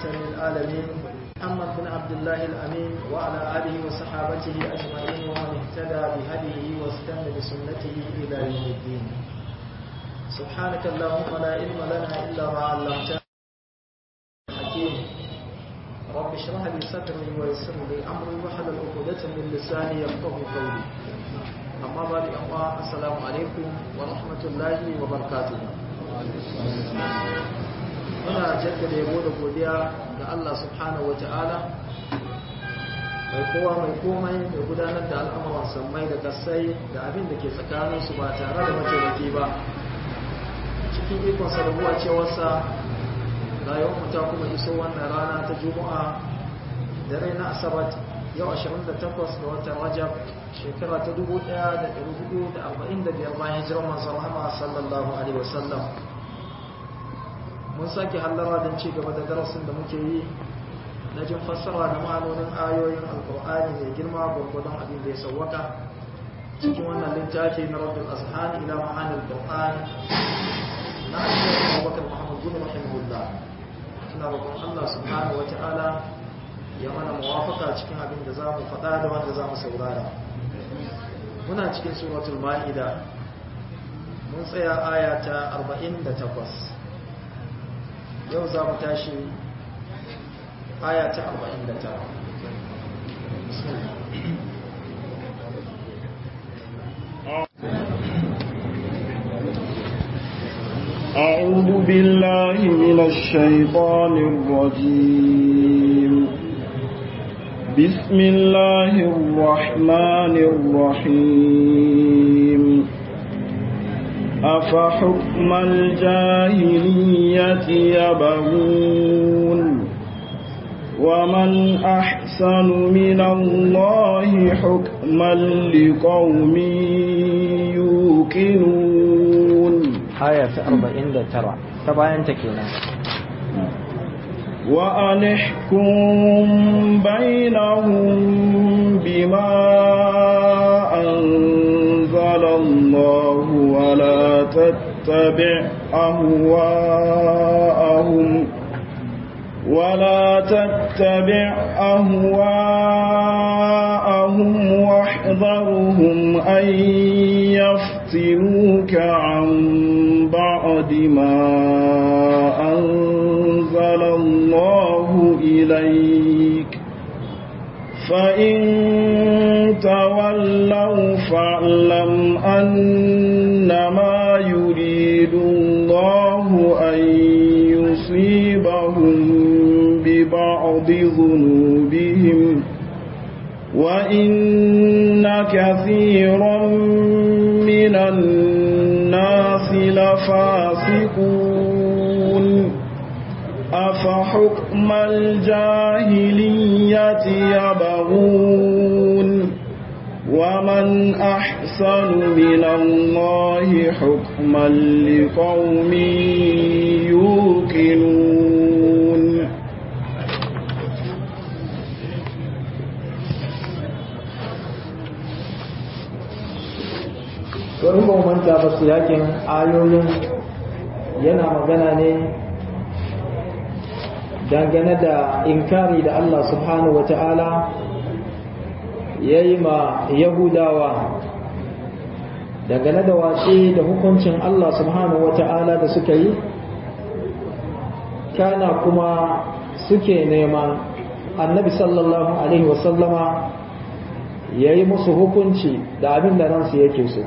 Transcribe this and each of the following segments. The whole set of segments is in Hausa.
العالمين محمد بن عبد الله الأمين وعلى آله وصحابته أجمعين ومن اهتدى بهديه واستنى بسنته إلى يوم الدين سبحانك اللهم لا علم لنا إلا ما علمتنا حكيم رب اشرح لي صدري ويسر لي أمري واحلل عقدة من لساني يفقه قولي أما بعد أخوة السلام عليكم ورحمة الله وبركاته muna jaddada yabo da godiya ga Allah subhanahu wata'ala mai kowa mai komai mai gudanar da al'amuran sammai da kasai da abin da ke tsakaninsu ba tare da mataimaki ba cikin ikon sarrafuwa cewarsa rayuwar mu ta kuma iso wannan rana ta juma'a dare na asabar yau 28 ga watan rajab shekara ta 1445 bayan hijirar manzon Muhammad sallallahu alaihi wasallam mun sake hallara don ci gaba da darasin da muke yi na jin fassara da ma'anonin ayoyin alkur'ani mai girma gwargwadon abin da ya sauwaka cikin wannan littafi na rabbul azhani ila ma'anil qur'an na ayyukan abubakar muhammad bin rahimahullah ina roƙon Allah subhanahu wata'ala ya mana muwafaka cikin abin da za mu faɗa da wanda za mu saurara muna cikin suratul ma'ida mun tsaya aya ta 48 yau za mu tashi aya ta 49 أعوذ بالله من الشيطان الرجيم بسم الله الرحمن الرحيم أفحكم الجاهلية يبغون ومن أحسن من الله حكما لقوم يوقنون آية 49 تبعين تكينا وأن احكم بينهم بما أنزل الله ولا تتبع أهواءهم ولا تتبع أهواءهم واحذرهم أن يفتنوك عن بعد ما أنزل الله إليك فإن تولوا فاعلم أنما يريد الله أن يصيبهم ببعض ذنوبهم وإن كثيرا من الناس لفاسقون أفحكم الجاهلية يبغون ومن أحسن من الله حكما لقوم يوقنون in ba manta ba su yakin ayoyin yana magana ne dangane da inkari da Allah subhanahu wata'ala ya yi ma yahudawa dangane da watsi da hukuncin Allah subhanahu wata'ala da suka yi kana kuma suke nema annabi sallallahu alaihi wasallama ya yi musu hukunci da abin da ransu yake so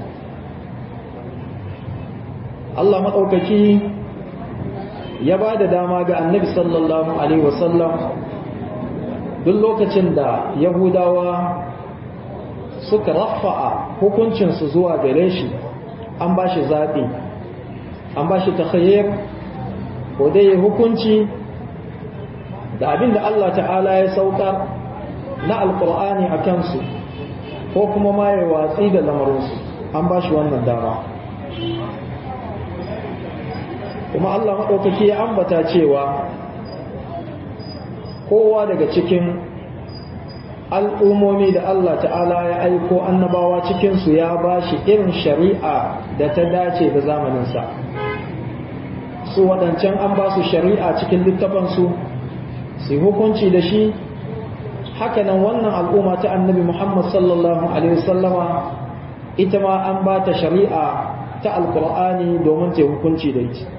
Allah maɗaukaki ya ba da dama ga annabi sallallahu alaihi wasallam duk lokacin da yahudawa suka rafa'a hukuncinsu zuwa gare shi an ba shi zaɓi an ba shi takhayyar ko dai hukunci da abin da Allah ta'ala ya saukar na alkur'ani a kansu ko kuma ma ya watsi da lamarinsu an ba shi wannan dama kuma Allah maɗaukaki ya ambata cewa kowa daga cikin al'ummomi da Allah ta'ala ya aiko annabawa cikinsu ya ba shi irin shari'a da ta dace da zamaninsa su waɗancan an ba su shari'a cikin littafansu su hukunci da shi hakanan wannan al'umma ta annabi Muhammad sallallahu alaihi wasallama ita ma an ba ta shari'a ta alkur'ani domin ta hukunci da ita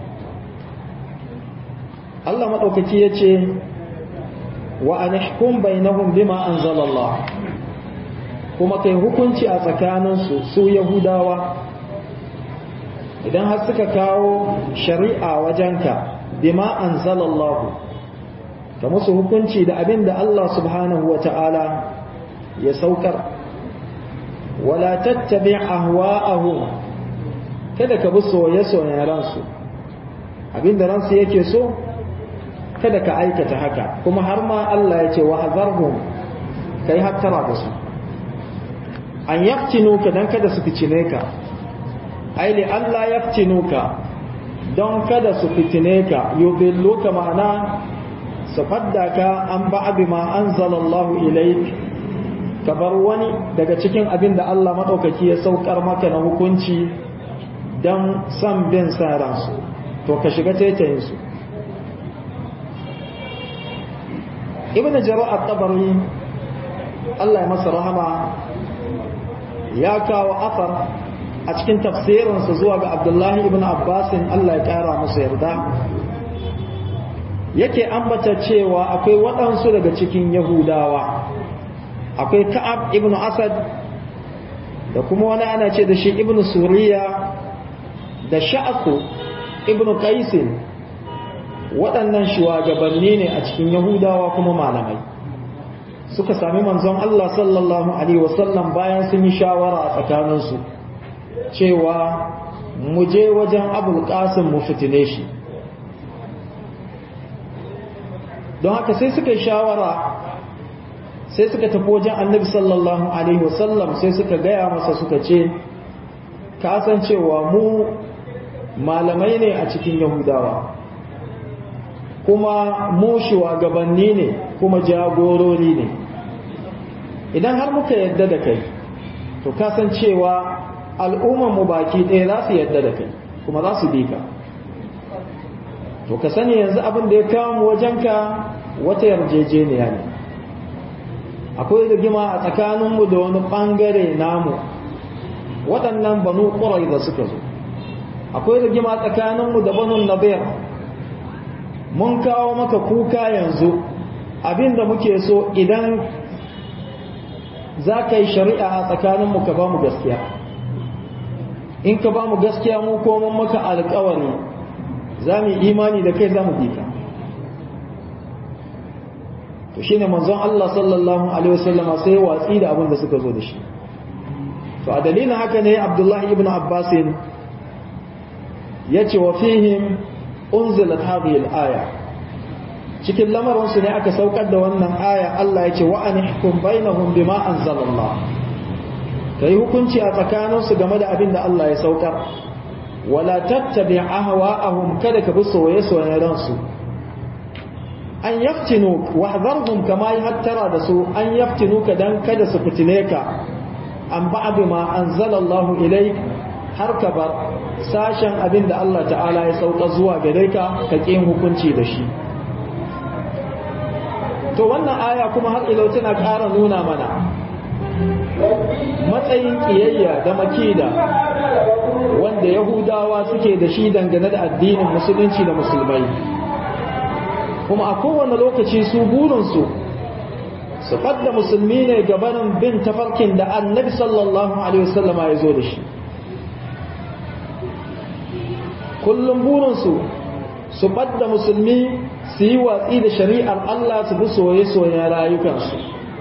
Allah maɗaukaki ya ce wa an hukum bainahum bima anzalallah kuma kai hukunci a tsakaninsu su yahudawa idan har suka kawo shari'a wajenka bima anzalallahu ka musu hukunci da abin da Allah subhanahu wa ta'ala ya saukar wala tattabi ahwa'ahum kada ka bi soye-soyen ransu abin da ransu yake so kada ka aikata haka kuma har ma Allah ya ce wa hazarhum kai hattara da su an yaftinuka dan kada su fitine ka ai li Allah yaftinuka don kada su fitine ka yubilluka ma'ana su fadda ka an ba'abi ma anzalallahu ilaik ka bar wani daga cikin abin da Allah madaukaki ya saukar maka na hukunci dan san bin sa ransu to ka shiga taitayin su ibn jarir at-tabari Allah ya masa rahama ya kawo afar a cikin tafsirinsa zuwa ga Abdullahi ibn Abbas Allah ya kara masa yarda yake ambata cewa akwai waɗansu daga cikin Yahudawa akwai Ka'ab ibn Asad da kuma wani ana ce da shi ibn Suriya da Sha'aku ibn Qaisin waɗannan shugabanni ne a cikin yahudawa kuma malamai suka sami manzon Allah sallallahu alaihi wasallam bayan sun yi shawara a tsakaninsu cewa mu je wajen abul qasim mu fitine shi don haka sai suka yi shawara sai suka tafi wajen annabi sallallahu alaihi wasallam sai suka gaya masa suka ce ka san cewa mu malamai ne a cikin yahudawa kuma mu shugabanni ne kuma jagorori ne idan har muka yadda da kai to kasancewa al'ummar mu baki ɗaya za su yadda da kai kuma za su bi ka to ka sani yanzu abin da ya kawo mu wajenka wata yarjejeniya ne akwai rigima a tsakaninmu da wani ɓangare namu waɗannan banu ƙurai da suka zo akwai rigima tsakaninmu da banu nabir mun kawo maka kuka yanzu abinda muke so idan za ka yi shari'a a tsakaninmu ka ba mu gaskiya in ka ba mu gaskiya mu koman maka alkawari za mu imani da kai za mu bi ka to shine manzon Allah sallallahu alaihi wasallama sai watsi da abin da suka zo da shi to a dalilin haka ne Abdullahi ibn Abbas yace wa fihim unzilat hadhihi al-aya cikin lamarin su ne aka saukar da wannan aya Allah yace wa anihkum bainahum bima anzalallah kai hukunci a tsakanin su game da abin da Allah ya saukar wala tattabi ahwa'ahum kada ka bi soyayya soyayya ransu an yaftinu wahdharhum kama yahtara da su an yaftinu ka dan kada su fitine ka an ba'd ma anzalallahu ilayk har ka bar sashen abin da Allah ta'ala ya sauka zuwa gare ka ka ƙin hukunci da shi to wannan aya kuma har ilau tana ƙara nuna mana matsayin ƙiyayya da makida wanda yahudawa suke da shi dangane da addinin musulunci da musulmai kuma a kowane lokaci su burinsu su fadda musulmi ne gabanin bin tafarkin da annabi sallallahu alaihi wasallama ya zo da shi kullum burinsu su ɓadda musulmi su yi watsi da shari'ar Allah su bi soye-soyen rayukansu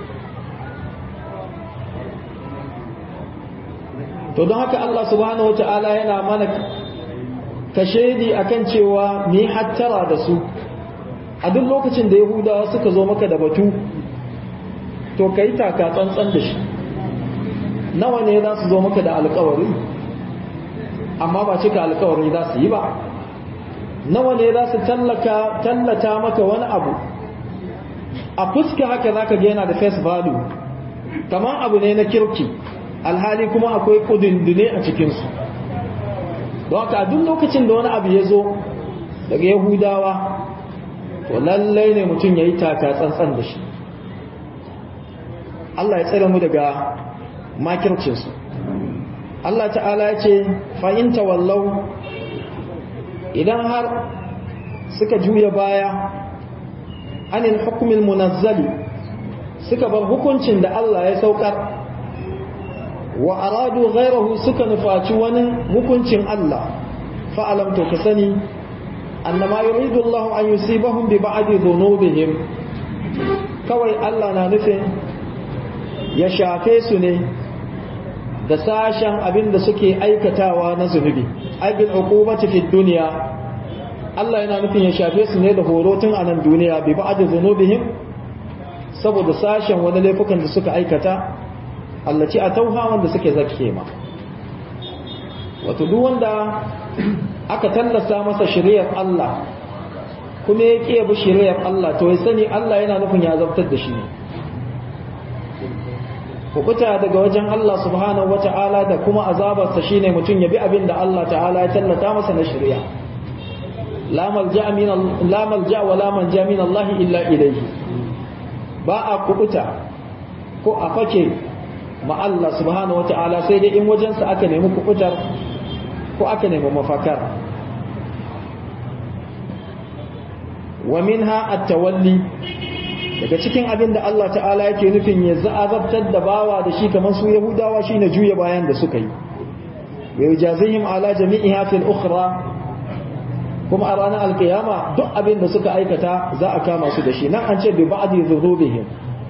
to don haka Allah subhanahu wata'ala yana mana kashedi akan cewa ni hattara da su a duk lokacin da yahudawa suka zo maka da batu to ka yi taka tsantsan da shi nawa ne za su zo maka da alkawari amma ba cika alkawari za su yi ba nawa ne za su tallata maka wani abu a fuska haka za ka yana da face value kamar abu ne na kirki alhali kuma akwai kudindine a cikinsu don haka duk lokacin da wani abu ya zo daga yahudawa to lallai ne mutum ya yi taka tsantsan da shi Allah ya tsere mu daga makircinsu Allah ta'ala ya ce fa'inta wallau idan har suka juya baya anil hukumin munazzali suka bar hukuncin da Allah ya saukar wa aradu ghairahu suka nufaci wani hukuncin Allah fa'alam to ka sani annama yuridu Allah an yusibahum bi ba'di dhunubihim kawai Allah na nufin ya shafe su ne da sashen abin da suke aikatawa na zunubi aibil uqubati fid dunya Allah yana nufin ya shafe su ne da horo tun a nan duniya bi ba'd dhunubihim saboda sashen wani laifukan da suka aikata Allah ci a tauha wanda suke zakke ma wato duk wanda aka tallasa masa shari'ar Allah kuma ya ƙi bi shari'ar Allah to ya sani Allah yana nufin ya zabtar da shi ne kubuta daga wajen Allah subhanahu wata'ala da kuma azabarsa shine mutum ya bi abin da Allah ta'ala ya tallata masa na shari'a la malja min la malja wa la manja min Allah illa ilayhi ba a kubuta ko a fake ma Allah subhanahu wata'ala sai dai in wajensa aka nemi kubutar ko aka nemi mafakar wa minha at-tawalli daga cikin abin da Allah ta'ala yake nufin ya za'azabtar da bawa da shi kamar su yahudawa shine juya bayan da suka yi wa yujazihim ala jami'iha fil ukhra kuma a ranar alkiyama duk abin da suka aikata za a kama su da shi nan an ce bi ba'di dhunubihim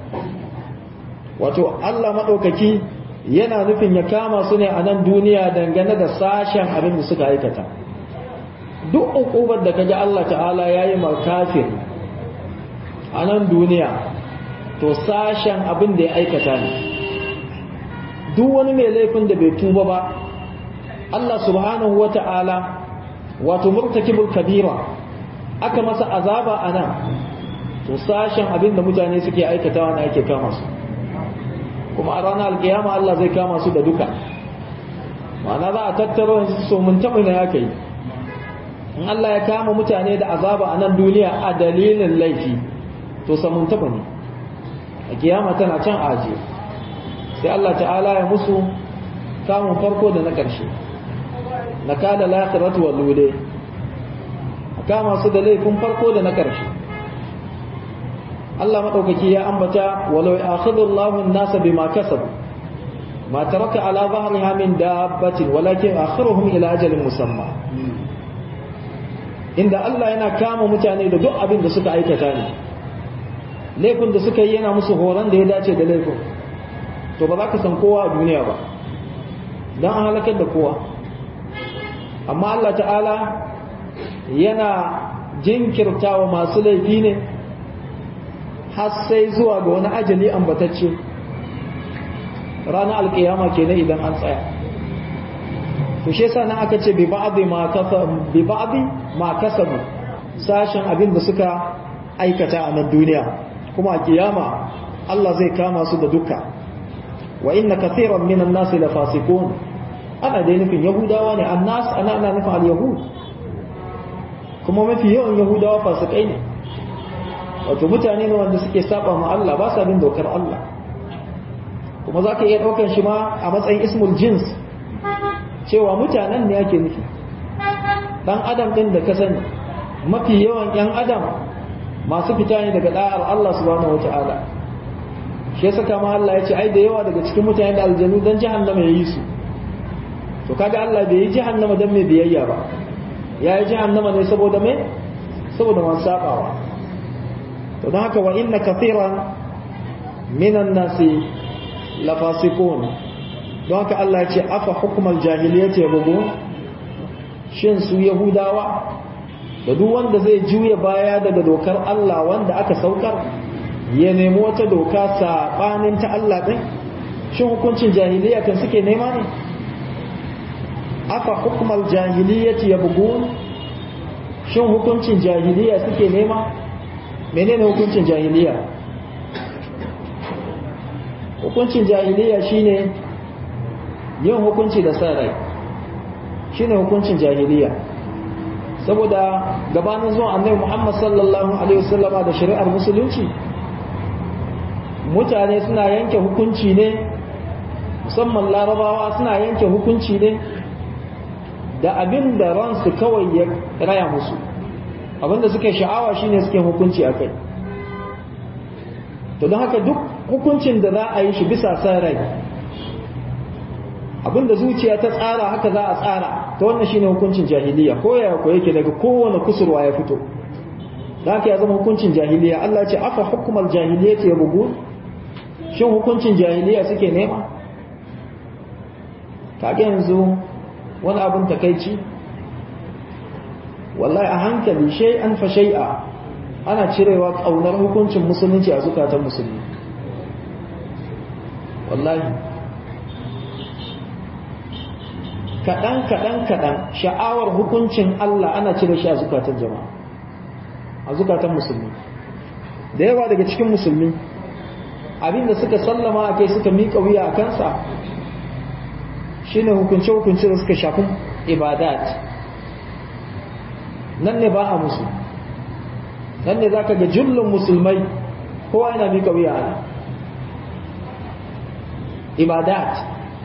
wato Allah madaukaki yana nufin ya kama su ne a nan duniya dangane da sashen abin da suka aikata duk ukubar da kaji Allah ta'ala yayi ma kafir a nan duniya to sashen abin da ya aikata ne duk wani mai laifin da bai tuba ba Allah subhanahu wata'ala wato murtakibul kabira aka masa azaba a nan to sashen abin da mutane suke aikatawa na ake kama su kuma a ranar alkiyama Allah zai kama su da duka ma'ana za a tattaro so mun taɓa na ya kai in Allah ya kama mutane da azaba a nan duniya a dalilin laifi to samun taɓa ne a kiyama tana can aje sai Allah ta'ala ya musu kamun farko da na ƙarshe na kada lakiratu wa lude a kama su da laifin farko da na ƙarshe Allah maɗaukaki ya ambata walau akhidullahu an-nasa bima kasabu ma taraka ala dhahriha min dabbatin walakin akhiruhum ila ajalin musamma inda Allah yana kama mutane da duk abin da suka aikata ne laifin da suka yi yana musu horon da ya dace da laifin to ba za ka san kowa a duniya ba don an halakar da kowa amma Allah ta'ala yana jinkirta wa masu laifi ne har sai zuwa ga wani ajali ambatacce ranar alkiyama kenan idan an tsaya to shi yasa nan aka ce bi ba'dhi ma kasabu bi ba'dhi ma kasabu sashen abin da suka aikata a nan duniya kuma a kiyama Allah zai kama su da duka wa inna kathiran minan nas la fasiqun ana dai nufin yahudawa ne annas ana ana nufin al-yahud kuma mafi yawan yahudawa fasikai ne wato mutane ne wanda suke saba ma Allah ba sa bin dokar Allah kuma zaka iya daukan shi ma a matsayin ismul jins cewa mutanen ne ake nufi dan adam din da ka sani mafi yawan yan adam masu fita ne daga da'ar Allah subhanahu wata'ala shi yasa kama Allah ya ce ai da yawa daga cikin mutane da aljanu dan jahannama yayi su to kaga Allah bai yi jahannama dan mai biyayya ba ya yi jahannama ne saboda mai saboda man sabawa to don haka wa inna kathiran minan nasi la fasiqun don haka Allah ya ce afa hukmal jahiliyyati yabghun shin su yahudawa da duk wanda zai juya baya daga dokar Allah wanda aka saukar ya nemi wata doka saɓanin ta Allah ɗin shin hukuncin jahiliya kan suke nema ne afa hukumar jahiliyyati ya bugun shin hukuncin jahiliya suke nema menene hukuncin jahiliya hukuncin jahiliya shine yin hukunci da sa rai shine hukuncin jahiliya saboda gabanin zuwan annabi Muhammad sallallahu alaihi wasallama da shari'ar musulunci mutane suna yanke hukunci ne musamman larabawa suna yanke hukunci ne da abin da ransu kawai ya raya musu abin da suke sha'awa shine suke hukunci a kai to don haka duk hukuncin da za a yi shi bisa san rai abin da zuciya ta tsara haka za a tsara ta wannan shine hukuncin jahiliya ko ya ko yake daga kowane kusurwa ya fito da haka ya zama hukuncin jahiliya Allah ce afa hukumar jahiliya ce bugu shin hukuncin jahiliya suke nema kage yanzu wani abin takaici wallahi a hankali shay'an fa shay'a ana cirewa kaunar hukuncin musulunci a zukatan musulmi wallahi kaɗan kaɗan kaɗan sha'awar hukuncin Allah ana cire shi a zukatan jama'a a zukatan musulmi da yawa daga cikin musulmi abinda suka sallama a kai suka miƙa wuya a kansa shine hukunce-hukunce da suka shafi ibadat nan ne ba a musu nan ne za ka ga jullun musulmai kowa yana miƙa wuya ana ibadat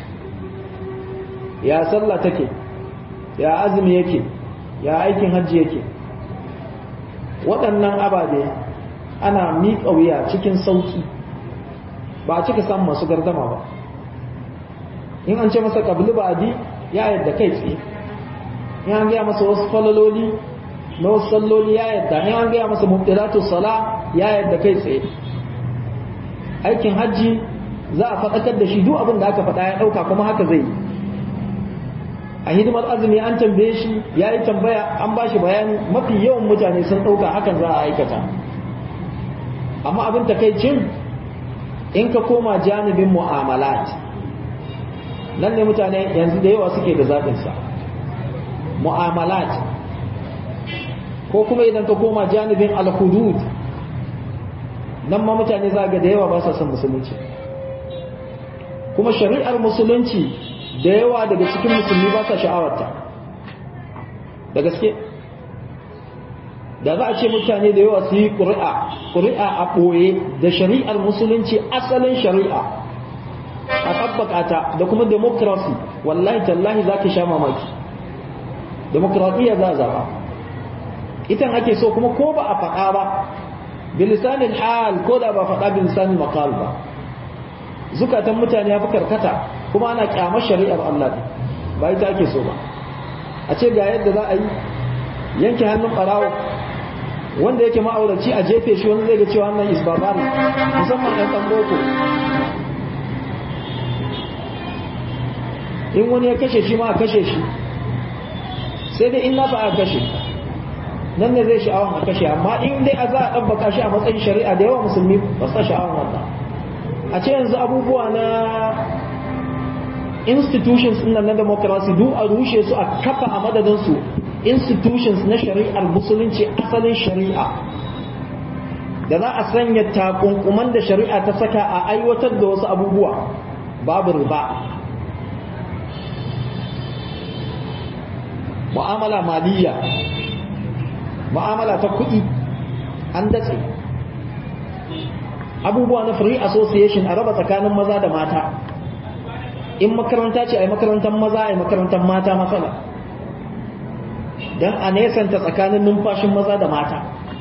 ya sallah take ya azumi yake ya aikin hajji yake waɗannan ababe ana miƙa wuya cikin sauƙi ba a cika samun masu gardama ba in an ce masa ƙabli ba adi ya yadda kai tsaye in an gaya masa wasu falaloli na wasu salloli ya yadda in an gaya masa mubtilatu sala ya yadda kai tsaye aikin hajji za a faɗakar da shi duk abin da aka faɗa ya ɗauka kuma haka zai yi a hidimar azumi an tambaye shi ya yi tambaya an ba shi bayani mafi yawan mutane sun ɗauka hakan za a aikata amma abin takaicin in ka koma janibin mu'amalat nan ne mutane yanzu da yawa suke da zaɓinsa mu'amalat ko kuma idan ka koma janibin al-hudud nan ma mutane za ga da yawa ba sa son musulunci kuma shari'ar musulunci da yawa daga cikin musulmi ba sa sha'awarta da gaske da za a ce mutane da yawa su yi ƙuri'a ƙuri'a a ɓoye da shari'ar musulunci asalin shari'a a tabbaka ta da kuma demokrasi wallahi tallahi za ka sha mamaki demokradiyya za a zaɓa itan ake so kuma ko ba a faɗa ba bilisanin hal ko da ba faɗa bilisanin makal ba zukatan mutane ya fi karkata kuma ana kyamar shari'ar Allah ne ba ita ake so ba a ce ga yadda za a yi yanke hannun ɓarawo wanda yake ma'auraci a jefe shi wani zai ga cewa wannan isbabari musamman ɗan ɗan boko in wani ya kashe shi ma a kashe shi sai dai in nasa a kashe nan ne zai sha'awan a kashe amma in dai a za a ɗabbaka shi a matsayin shari'a da yawa musulmi ba su sha'awan wannan a ce yanzu abubuwa na institutions ɗin na democracy duk a rushe su a kafa a madadin su institutions na shari'ar musulunci asalin shari'a da za a sanya takunkuman da shari'a ta saka a aiwatar da wasu abubuwa babu riba mu'amala maliyya mu'amala ta kuɗi an datse abubuwa na free association a raba tsakanin maza da mata in makaranta ce a yi makarantar maza a yi makarantar mata matsala don a nesanta tsakanin numfashin maza da mata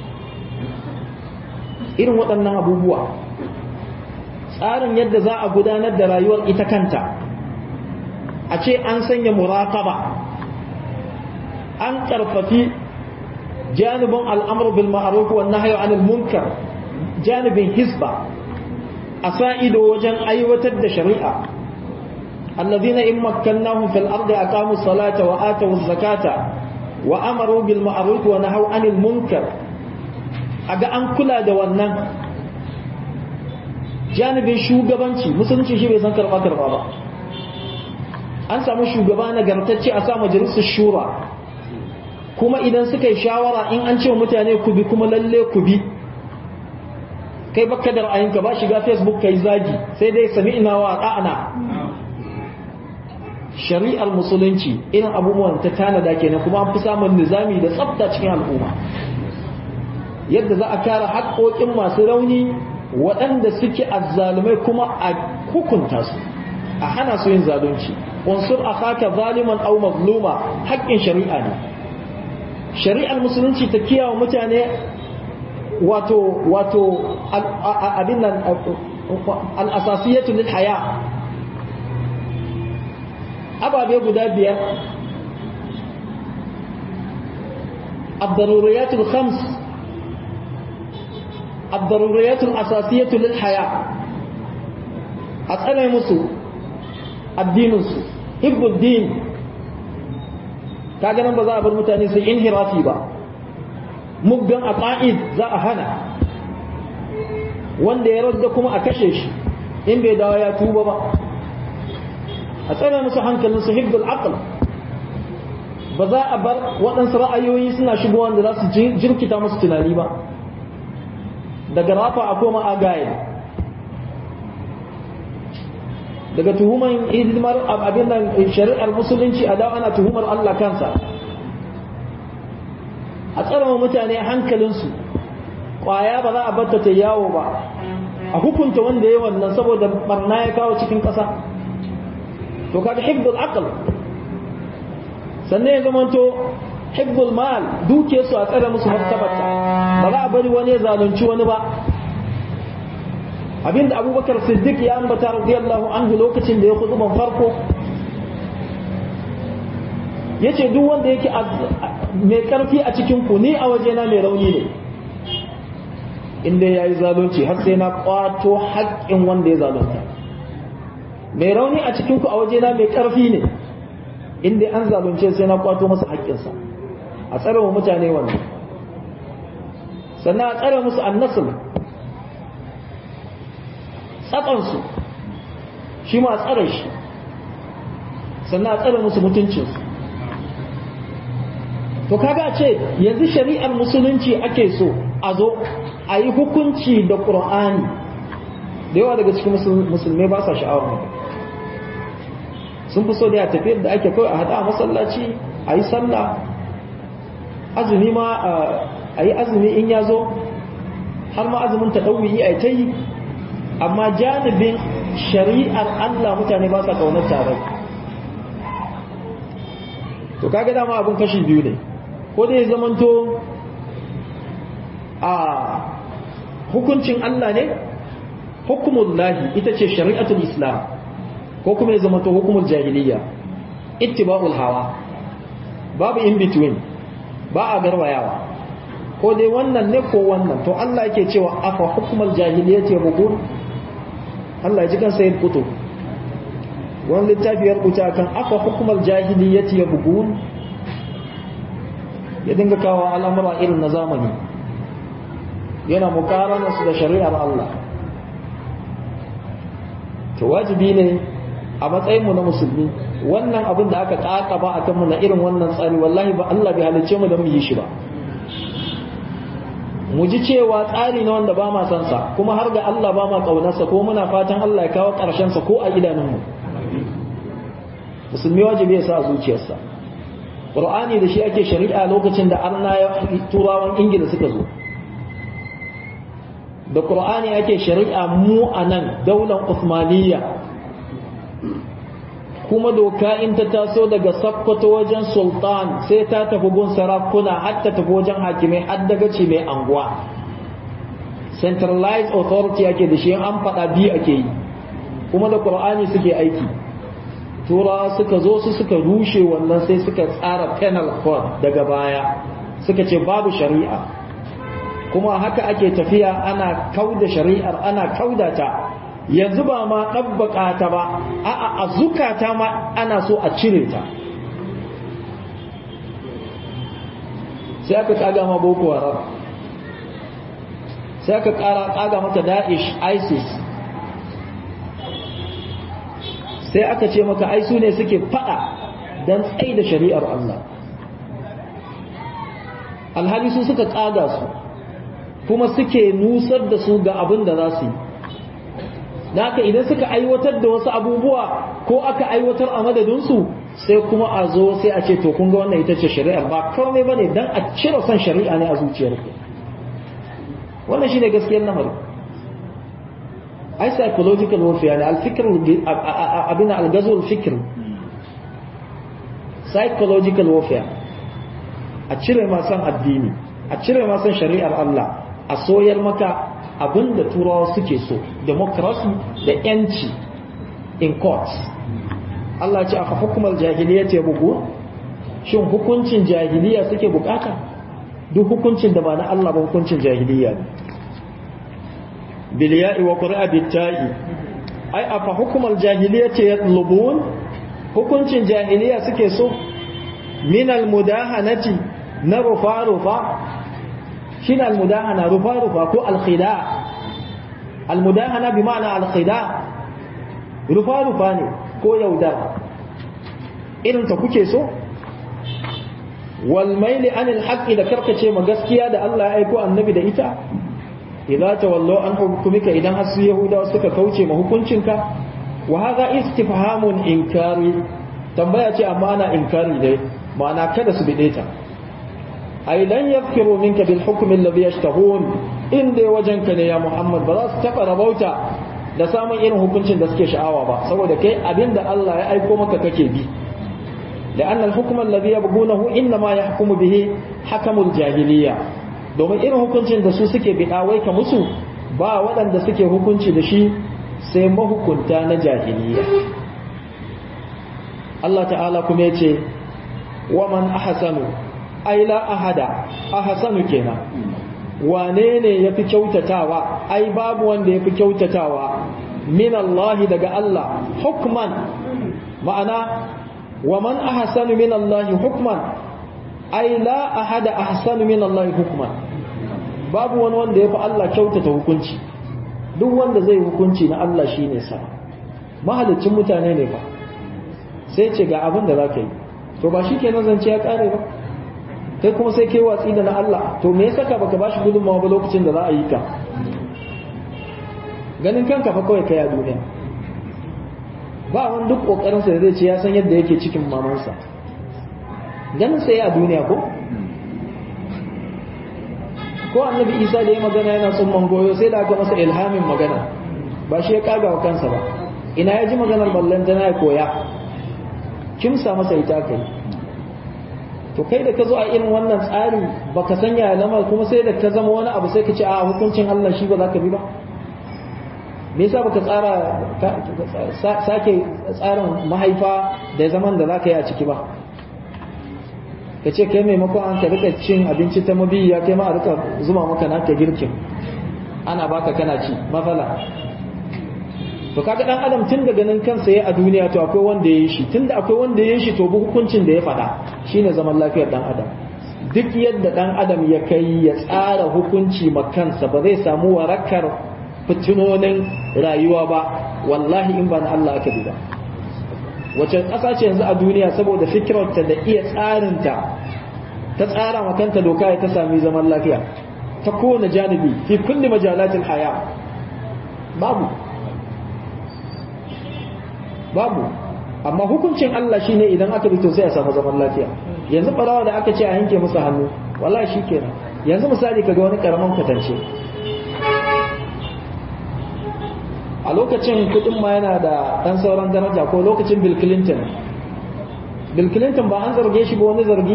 irin waɗannan abubuwa tsarin yadda za a gudanar da rayuwar ita kanta a ce an sanya muraƙaba an ƙarfafi janibin al'amur bil ma'aruf wa nahyu anil munkar janibin hisba a sa ido wajen aiwatar da shari'a الذين إن مكناهم في الأرض أقاموا الصلاة وآتوا الزكاة وأمروا بالمعروف ونهوا عن المنكر aga an kula da wannan janibin shugabanci musulunci shi bai san karba karba ba an samu shugaba nagartacce a sa majalisar shura kuma idan suka yi shawara in an ce mutane ku bi kuma lalle ku bi kai baka da ra'ayinka ba shiga facebook kai zagi sai dai sami ina wa ɗa'ana shari'ar musulunci irin abubuwan ta tanada kenan kuma an fi samun nizami da tsafta cikin al'umma yadda za a kare haƙoƙin masu rauni waɗanda suke azzalumai kuma a hukunta su a hana su yin zalunci unsur akhaka zaliman aw mazluma haƙƙin shari'a ne shari'ar musulunci ta kiyawa mutane wato wato abin nan al-asasiyatu lil haya ababe guda biyar الضروريات الخمس الضروريات الأساسية للحياة أسأل مسو الدين حب الدين kaga nan ba za a bar mutane su inhirafi ba muggan aqaid za a hana wanda ya radda kuma a kashe shi in bai dawo ya tuba ba a tsare musu hankalin su hibbul aql ba za a bar waɗansu ra'ayoyi suna shigowa da za su jirkita musu tunani ba daga rafa a koma agaye daga tuhuman hidimar abin nan shari'ar musulunci a dawo ana tuhumar Allah kansa a tsarama mutane hankalinsu ƙwaya ba za a batta ta yawo ba a hukunta wanda ya wannan saboda barna ya kawo cikin ƙasa to kaga hibdul aql sannan ya zamanto hibbul mal duke su a tsare musu martabarta ba za a bari wani ya zalunci wani ba abinda abubakar siddiq ya ambata radiyallahu anhu lokacin da ya ban farko yace duk wanda yake mai karfi a cikin ku ni a wajena mai rauni ne inda ya yi zalunci har sai na kwato haƙƙin wanda ya zalunta mai rauni a cikin ku a wajena mai karfi ne inda an zalunce sai na kwato masa haƙƙinsa a tsare wa mutane wannan sannan a tsare musu annasul tsakansu shi ma a tsare shi sannan a tsare musu mutuncinsu to kaga ce yanzu shari'ar musulunci ake so a zo a yi hukunci da ƙur'ani da yawa daga cikin musulmai ba sa sha'awar sun fi so da ya tafiyar da ake kawai a haɗa a masallaci a yi sallah azumi ma a yi azumi in ya zo har ma azumin ta ɗauyi a ta yi amma janibin shari'ar Allah mutane ba sa ƙaunar tare to kaga dama abin kashi biyu ne ko dai zamanto a hukuncin Allah ne hukumullahi ita ce shari'atul islam ko kuma ya zamanto hukumul jahiliya ittiba'ul hawa babu in between ba a garwayawa ko dai wannan ne ko wannan to Allah yake cewa afa hukmal jahiliyyati yabghun Allah ya ji kan sayyid kutub wani littafi ya rubuta kan afa hukmal jahiliyyati yabghun ya dinga kawo al'amura irin na zamani yana mukarana su da shari'ar Allah to wajibi ne a matsayin mu na musulmi wannan abin da aka kakaba akan mu na irin wannan tsari wallahi ba Allah bai halice mu don mu yi shi ba mu ji cewa tsari na wanda ba ma san sa kuma har ga Allah ba ma kaunarsa ko muna fatan Allah ya kawo karshen sa ko a idanunmu musulmi wajibi ya sa a zuciyarsa Qur'ani da shi ake shari'a lokacin da arna ya turawan Ingila suka zo da Qur'ani ake shari'a mu a nan daular Uthmaniyya kuma doka in ta taso daga sakkwato wajen sultan sai ta tafi gun sarakuna har ta tafi wajen hakimai har daga ce mai anguwa centralized authority ake da shi an faɗa biyu ake yi kuma da ƙur'ani suke aiki tura suka zo su suka rushe wannan sai suka tsara penal code daga baya suka ce babu shari'a kuma haka ake tafiya ana kauda shari'ar ana kauda ta yanzu ba ma ɗabbaƙa ta ba a'a a zukata ma ana so a cire ta sai aka ƙaga ma boko haram sai aka ƙara ƙaga mata da'ish isis sai aka ce maka aisu ne suke faɗa don tsaye da shari'ar Allah alhali su suka ƙaga su kuma suke nusar da su ga abin da za su yi da haka idan suka aiwatar da wasu abubuwa ko aka aiwatar a madadinsu sai kuma a zo sai a ce to kun ga wannan ita ce shari'ar ba kawai bane dan a cire son shari'a ne a zuciyarku wannan shine gaskiyar lamarin ai psychological warfare ne al-fikr abin al-ghazw al-fikr psychological warfare a cire ma san addini a cire ma san shari'ar Allah a soyar maka abin da turawa suke so democracy da yanci in courts Allah ce aka hukumar jahiliya ce bugu shin hukuncin jahiliya suke bukata duk hukuncin da ba na Allah ba hukuncin jahiliya ne biliya'i wa qur'a bitta'i ai afa hukumar jahiliya ce yatlubun hukuncin jahiliya suke so min almudahanati na rufa rufa shine almudahana rufa rufa ko alkhida almudahana bi ma'ana alkhida rufa rufa ne ko yaudara irin ta kuke so wal maili anil haqqi da karkace ma gaskiya da Allah ya aiko annabi da ita idza tawallu an hukumika idan har su yahudawa suka kauce ma hukuncinka wa hadha istifhamun inkari tambaya ce amma ana inkari dai ma'ana kada su bide ta ai lan yafiru minka bil hukmi alladhi yashtahun inda wajenka ne ya Muhammad ba za su taba rabauta da samun irin hukuncin da suke sha'awa ba saboda kai abinda Allah ya aiko maka kake bi لأن الحكم الذي يبغونه إنما يحكم به حكم الجاهلية domin irin hukuncin da su suke biɗawai ka musu ba waɗanda suke hukunci da shi sai mahukunta na jahiliya Allah ta'ala kuma ya ce wa man ahsanu ai la ahada ahsanu kenan wane ne yafi kyautatawa ai babu wanda yafi kyautatawa min Allah daga Allah hukman ma'ana wa man ahsanu min Allah hukman ai la ahada ahsanu min Allah hukman babu wani wanda yafi Allah kyautata hukunci duk wanda zai hukunci na Allah shine sa mahalicin mutane ne ba sai ce ga abin da zaka yi to ba shi kenan zance ya kare ba kai kuma sai kai watsi da na Allah to me yasa ka baka bashi gudunmawa ba lokacin da za a yi ka ganin kanka fa kawai kai a duniya ba wani duk kokarin sa zai ce ya san yadda yake cikin mamansa ganin sai a duniya ko ko annabi Isa da ya magana yana son mangoyo sai da aka masa ilhamin magana ba shi ya kaga wa kansa ba ina ya ji maganar ballan tana ya koya kimsa masa ita kai to kai da ka zo a irin wannan tsari baka sanya lamar kuma sai da ka zama wani abu sai ka ce a hukuncin Allah shi ba za ka bi ba me yasa baka tsara sake tsarin mahaifa da zaman da za ka yi a ciki ba ka ce kai maimakon an ka rika cin abinci ta mabiya kai ma a rika zuma maka naka girkin ana baka kana ci mafala to kaga dan adam tun daga nan kansa ya a duniya to akwai wanda ya yi shi tunda akwai wanda ya yi shi to bu hukuncin da ya faɗa shine zaman lafiyar dan adam duk yadda dan adam ya kai ya tsara hukunci ma kansa ba zai samu warakar fitinonin rayuwa ba wallahi in ba na Allah aka bi ba wace ƙasa ce yanzu a duniya saboda fikirarta da iya tsarinta ta tsara ma kanta doka ya ta sami zaman lafiya ta kowane janibi fi kulli majalatil haya babu babu amma hukuncin Allah shine idan aka bi to sai a samu zaman lafiya yanzu barawa da aka ce a yanke musu hannu wallahi shikenan yanzu misali kaga wani karaman kwatance a lokacin kudin ma yana da dan sauran daraja ko lokacin Bill Clinton Bill Clinton ba an zarge shi ba wani zargi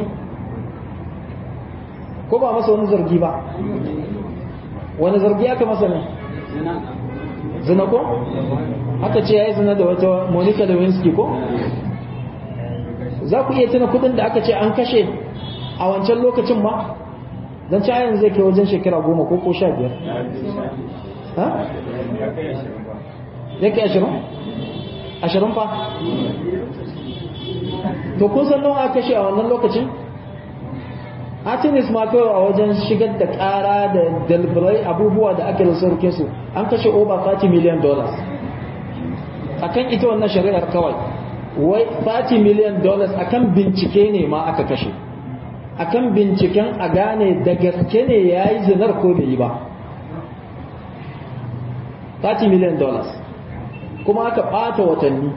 ko ba masa wani zargi ba wani zargi aka masa ne zina ko aka ce ya yi zina da wata monica lewinsky ko za ku iya tuna kudin da aka ce an kashe a wancan lokacin ma don ci yanzu zai kai wajen shekara goma ko ko sha biyar ya kai ashirin ashirin fa to kun san nawa aka kashe a wannan lokacin Artemis ma kawai a wajen shigar da ƙara da dalbirai abubuwa da aka sarke su an kashe over 30 million dollars akan ita wannan shari'ar kawai wai 30 million dollars akan bincike ne ma aka kashe akan binciken a gane da gaske ne ya yi zinar ko bai yi ba 30 million dollars kuma aka ɓata watanni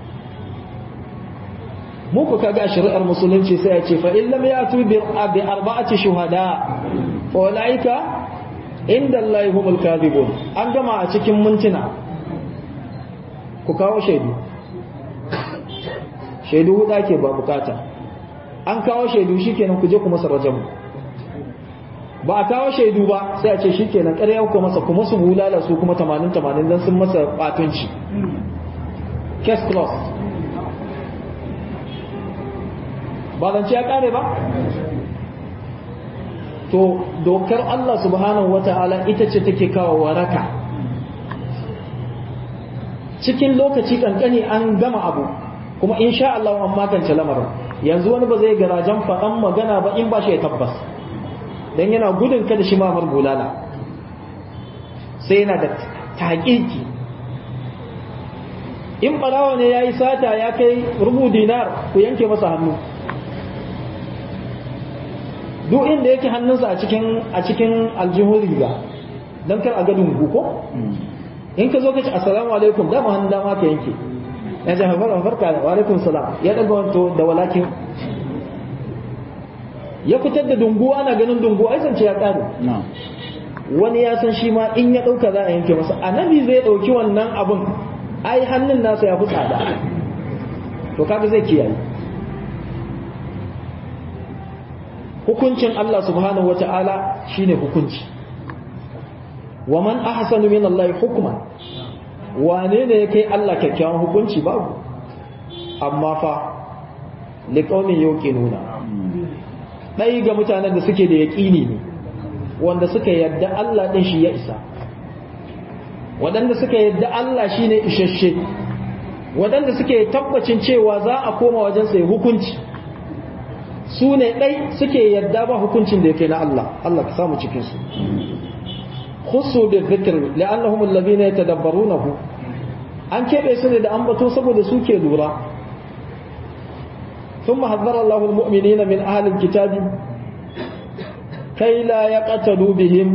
muku kaga a shari'ar musulunci sai ya ce fa in lam yatu bi arba'ati shuhada fa ulaika inda Allah humul kadhibun an gama a cikin mintuna ku kawo shaidu shaidu huda ke ba bukata an kawo shaidu shikenan ku je ku masa rajamu ba a kawo shaidu ba sai a ce shikenan ƙarya ku masa kuma su bulala su kuma 80 80 dan sun masa batunci case closed ba zance ya kare ba to dokar Allah subhanahu wata'ala ita ce take kawo waraka cikin lokaci kankani an gama abu kuma insha Allah an magance lamarin yanzu wani ba zai garajen faɗan magana ba in ba shi ya tabbas dan yana gudun kada shi ma bulala sai yana da taƙiƙi in ɓarawa ne ya yi sata ya kai rubu dinar ku yanke masa hannu duk inda yake hannunsa a cikin a cikin aljihun riga don kar a ga dungu ko in ka zo ka ce assalamu alaikum dama hannun dama ka yanke ya ce haifar farka wa alaikum salam ya daga wanto da walakin ya fitar da dungu ana ganin dungu ai zance ya kare wani ya san shi ma in ya dauka za a yanke masa annabi zai dauki wannan abun ai hannun nasa ya fi tsada to kaga zai kiyaye hukuncin Allah subhanahu wata'ala shine hukunci wa man ahsanu min Allah hukman wane ne yake Allah kyakkyawan hukunci babu amma fa liqaumin yuqinuna dai ga mutanen da suke da yaqini ne wanda suka yadda Allah din shi ya isa wadanda suka yadda Allah shine isasshe wadanda suke tabbacin cewa za a koma wajen sai hukunci su ne ɗai suke yadda ba hukuncin da yake na Allah Allah ka samu cikinsu khusu bi dhikr li'annahum alladhina yatadabbarunahu an kebe su ne da ambato saboda su ke lura ثم حذر الله المؤمنين من أهل الكتاب كي لا يقتلوا بهم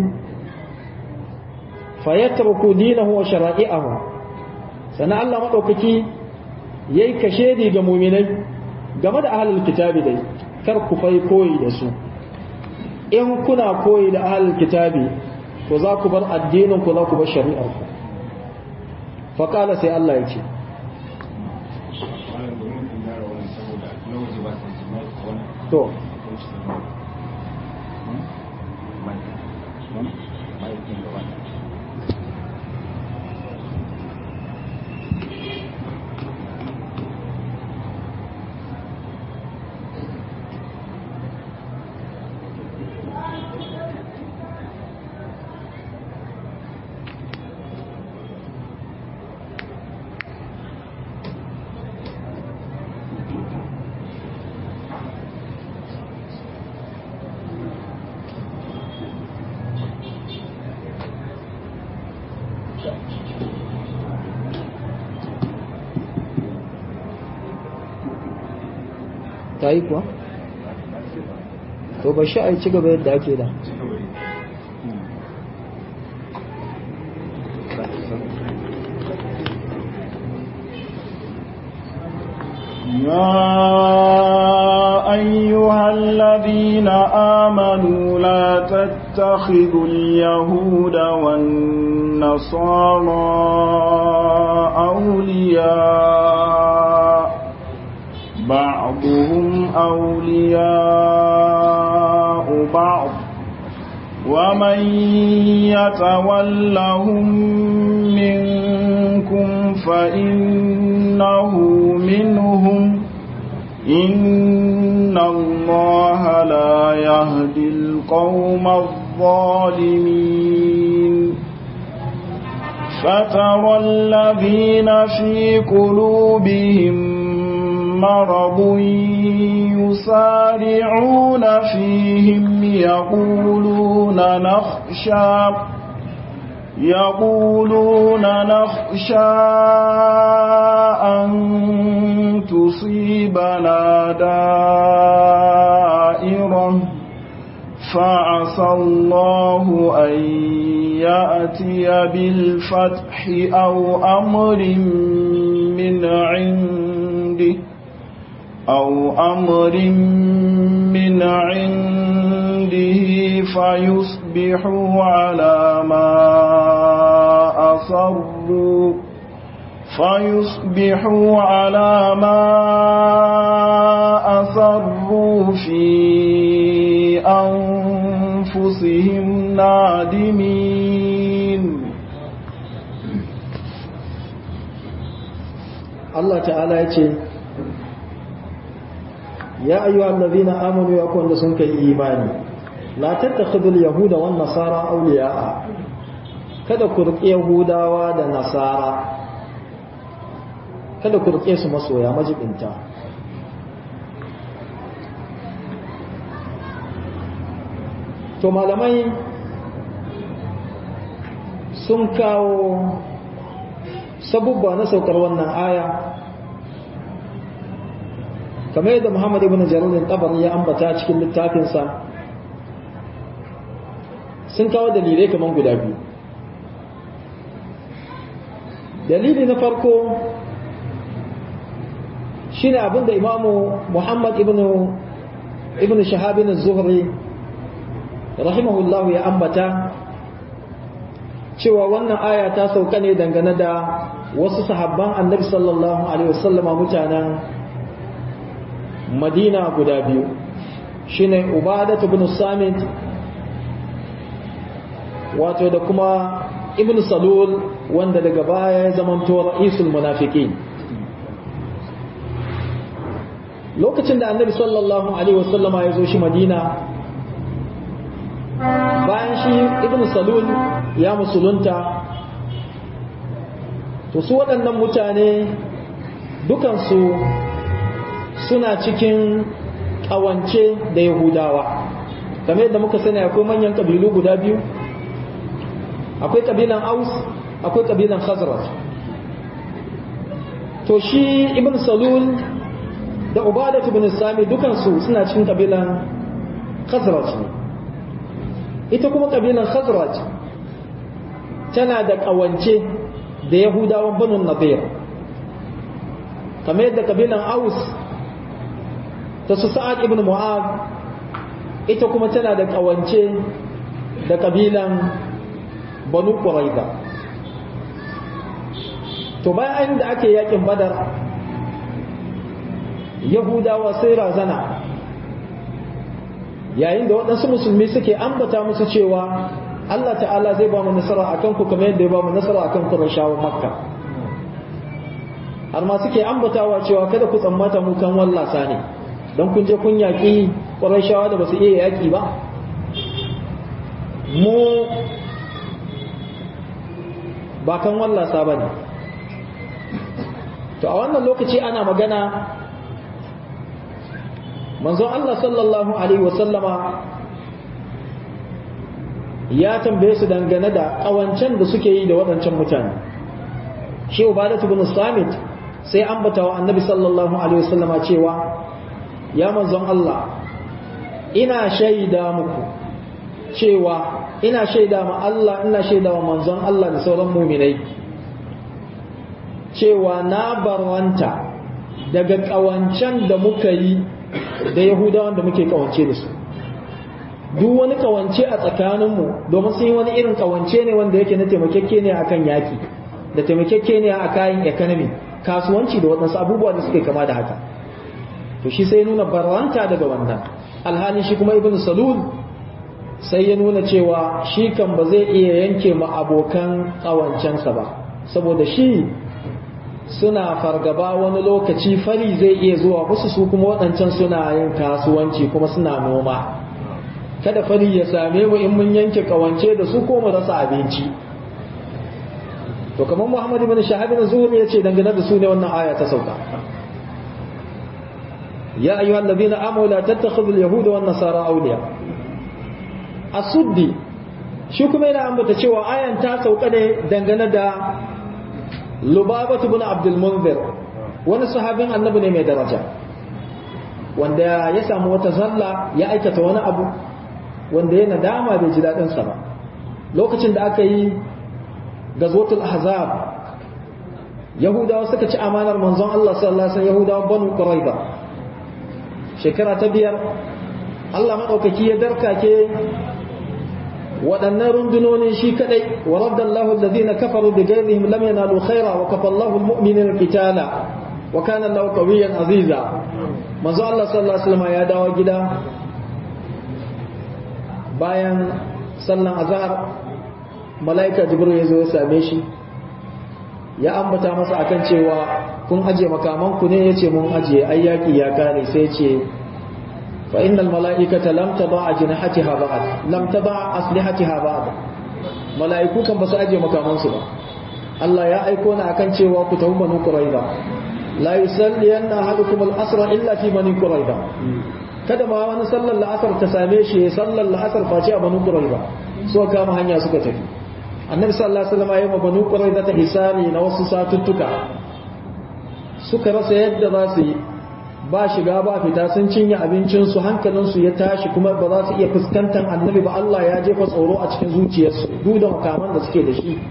فيتركوا دينه وشرائعه سنة الله مدوكتي يكشيدي جموميني game da ahalul kitabi dai kar ku fai koyi da su in kuna koyi da ahalul kitabi to za ku bar addinin ku za ku bar shari'ar ku fa qala sai Allah ya ce to ta yi kuwa? to ba shi a ci gaba yadda ake da يا أيها الذين آمنوا لا تتخذوا اليهود والنصارى أولياء بعضهم أولياء بعض ومن يتولهم منكم فإنه منهم إن الله لا يهدي القوم الظالمين فترى الذين في قلوبهم مرض يسارعون فيهم يقولون نخشى يقولون نخشى أن تصيبنا دائرة فعسى الله أن يأتي بالفتح أو أمر من عنده أو أمر من عنده فيصبحوا على ما أصروا فيصبحوا على ما أصروا في أنفسهم نادمين Allah ta'ala ya ce ya ayyuha allazina amanu ya kun da sun kai imani la tattakhidul yahuda wan nasara awliya'a kada ku riƙe yahudawa da nasara kada ku riƙe su masoya majibinta to malamai sun kawo sabubba na saukar wannan aya kamar yadda Muhammad ibn Jarir tabari ya ambata cikin littafinsa sun kawo dalilai kamar guda biyu dalili na farko shine abinda imamu Muhammad ibn ibn Shahab ibn Zuhri rahimahullahu ya ambata cewa wannan aya ta sauka ne dangane da wasu sahabban annabi sallallahu alaihi wasallama mutanen madina guda biyu shine ubadatu ibn samit wato da kuma ibn salul wanda daga baya ya zamanto ra'isul munafiqin lokacin da annabi sallallahu alaihi wasallama ya zo shi madina bayan shi ibn salul ya musulunta to su waɗannan mutane dukansu suna cikin ƙawance da yahudawa kamar yadda muka sani akwai manyan ƙabilu guda biyu akwai ƙabilan aus akwai ƙabilan khazraj to shi ibn salul da ubadat ibn sami dukansu suna cikin ƙabilan khazraj ne ita kuma ƙabilan khazraj tana da ƙawance da yahudawan banu nadir kamar yadda ƙabilan aus ta su sa'ad ibn mu'ad ita kuma tana da ƙawance da ƙabilan banu ƙuraiza to bayan da ake yakin badar yahudawa sai razana yayin da waɗansu musulmi suke ambata musu cewa Allah ta'ala zai ba mu nasara akan ku kamar yadda ya ba mu nasara akan Qurayshawan Makka har ma suke ambatawa cewa kada ku tsammata mu kan wallasa ne don kun je kun yaƙi Qurayshawa da basu iya yaƙi ba mu ba kan wallasa ba ne to a wannan lokaci ana magana manzon Allah sallallahu alaihi wasallama ya tambaye su dangane da ƙawancen da suke yi da waɗancan mutane shi ubadatu bin samit sai ambata wa annabi sallallahu alaihi wasallama cewa ya manzon Allah ina shaida muku cewa ina shaida ma Allah ina shaida wa manzon Allah da sauran muminai cewa na barwanta daga ƙawancen da muka yi da yahudawan da muke ƙawance da su duk wani kawance a tsakaninmu domin sun yi wani irin kawance ne wanda yake na taimakekke ne akan yaki da taimakekke ne a kayan economy kasuwanci da waɗansu abubuwa da suke kama da haka to shi sai nuna barwanta daga wannan alhalin shi kuma ibn salul sai ya nuna cewa shi kan ba zai iya yanke ma abokan kawancensa ba saboda shi suna fargaba wani lokaci fari zai iya zuwa musu su kuma waɗancan suna yin kasuwanci kuma suna noma kada fari ya same mu in mun yanke kawance da su ko mu rasa abinci to kamar Muhammad ibn Shahab ibn Zuhri yace dangane da su ne wannan aya ta sauka ya ayyuhal ladina amanu la tattakhidul yahuda wan nasara awliya asuddi shi kuma yana ambata cewa ayan ta sauka ne dangane da Lubabatu ibn Abdul Munzir wani sahabin annabi ne mai daraja wanda ya samu wata zalla ya aikata wani abu wanda ya nadama bai ji daɗinsa ba lokacin da aka yi gazwatul ahzab yahudawa suka ci amanar manzon Allah sallallahu alaihi wasallam yahudawa banu quraiba shekara ta biyar Allah madaukaki ya darkake waɗannan rundunonin shi kadai wa raddallahu alladhina kafaru bi ghayrihim lam yanalu khaira wa kafallahu almu'minina qitala wa kana Allahu qawiyyan aziza manzo Allah sallallahu alaihi wasallam ya dawo gida bayan sallan azhar malaika jibril ya zo ya same shi ya ambata masa akan cewa kun aje makaman ku ne yace mun aje ayyaki ya kare sai ce fa innal malaikata lam tada ajnahatiha ba'd lam tada aslihatiha ba'd malaiku kan basu aje makaman su ba Allah ya aiko ni akan cewa ku tafi banu quraiza la yusalli anna ahadukum al-asra illa fi bani quraiza kada ma wani sallar la'asar ta same shi sallar la'asar face a banu quraiza so kama hanya suka tafi annabi sallallahu alaihi wasallam ya yi banu quraiza ta hisani na wasu satuttuka suka rasa yadda za su yi ba shiga ba fita sun cinye abincinsu hankalinsu ya tashi kuma ba za su iya fuskantar annabi ba Allah ya jefa tsoro a cikin zuciyarsu duk da makaman da suke da shi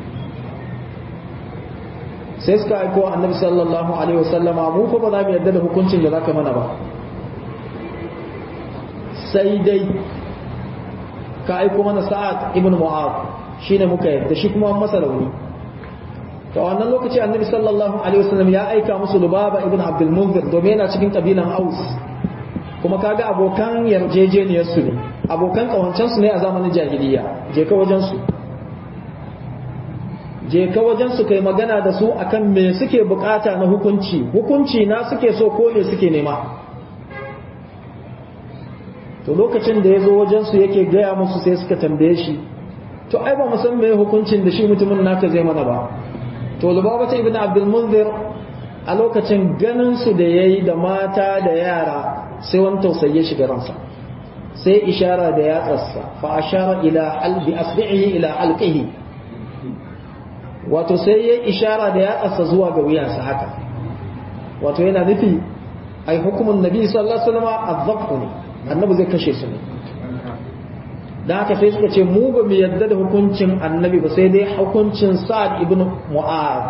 sai suka aiko annabi sallallahu alaihi wasallama mu fa ba za mu yarda da hukuncin da zaka mana ba sai dai ka aiko mana sa'ad ibn mu'ad shine muka yarda shi kuma masa rauni to wannan lokaci annabi sallallahu alaihi wasallam ya aika musu lubaba ibn abdul munzir domin yana cikin kabilan aus kuma kaga abokan yarjejeniyar su ne abokan kawancan su ne a zamanin jahiliya je ka wajen su je ka wajen su kai magana da su akan me suke bukata na hukunci hukunci na suke so ko ne suke nema to lokacin da ya zo wajen su yake gaya musu sai suka tambaye shi to ai ba mu san me hukuncin da shi mutumin naka zai mana ba to lubabata ibn abdul munzir a lokacin ganin su da yayi da mata da yara sai wani tausayi ya shiga ransa sai ishara da yatsarsa fa ashara ila albi asbihi ila alqihi wato sai ya ishara da yatsarsa zuwa ga wuyansa haka wato yana nufi ai hukumin nabi sallallahu alaihi wasallam azzaqu ne annabi zai kashe su ne da haka sai suka ce mu ba mu yadda da hukuncin annabi ba sai dai hukuncin sa'ad ibn mu'az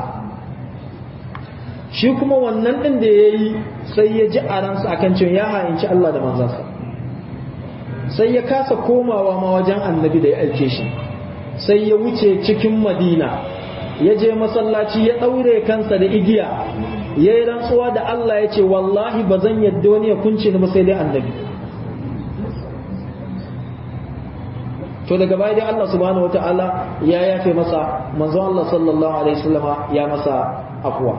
shi kuma wannan din da yayi sai ya ji a ransa akan cewa ya hayinci Allah da manzansa sai ya kasa komawa ma wajen annabi da ya aike shi sai ya wuce cikin madina ya je masallaci ya ɗaure kansa da igiya ya yi rantsuwa da Allah ya ce wallahi ba zan yadda wani ya kunce ni ba sai dai annabi to daga baya dai Allah subhanahu wataala ya yafe masa manzon Allah sallallahu alaihi wasallama ya masa afwa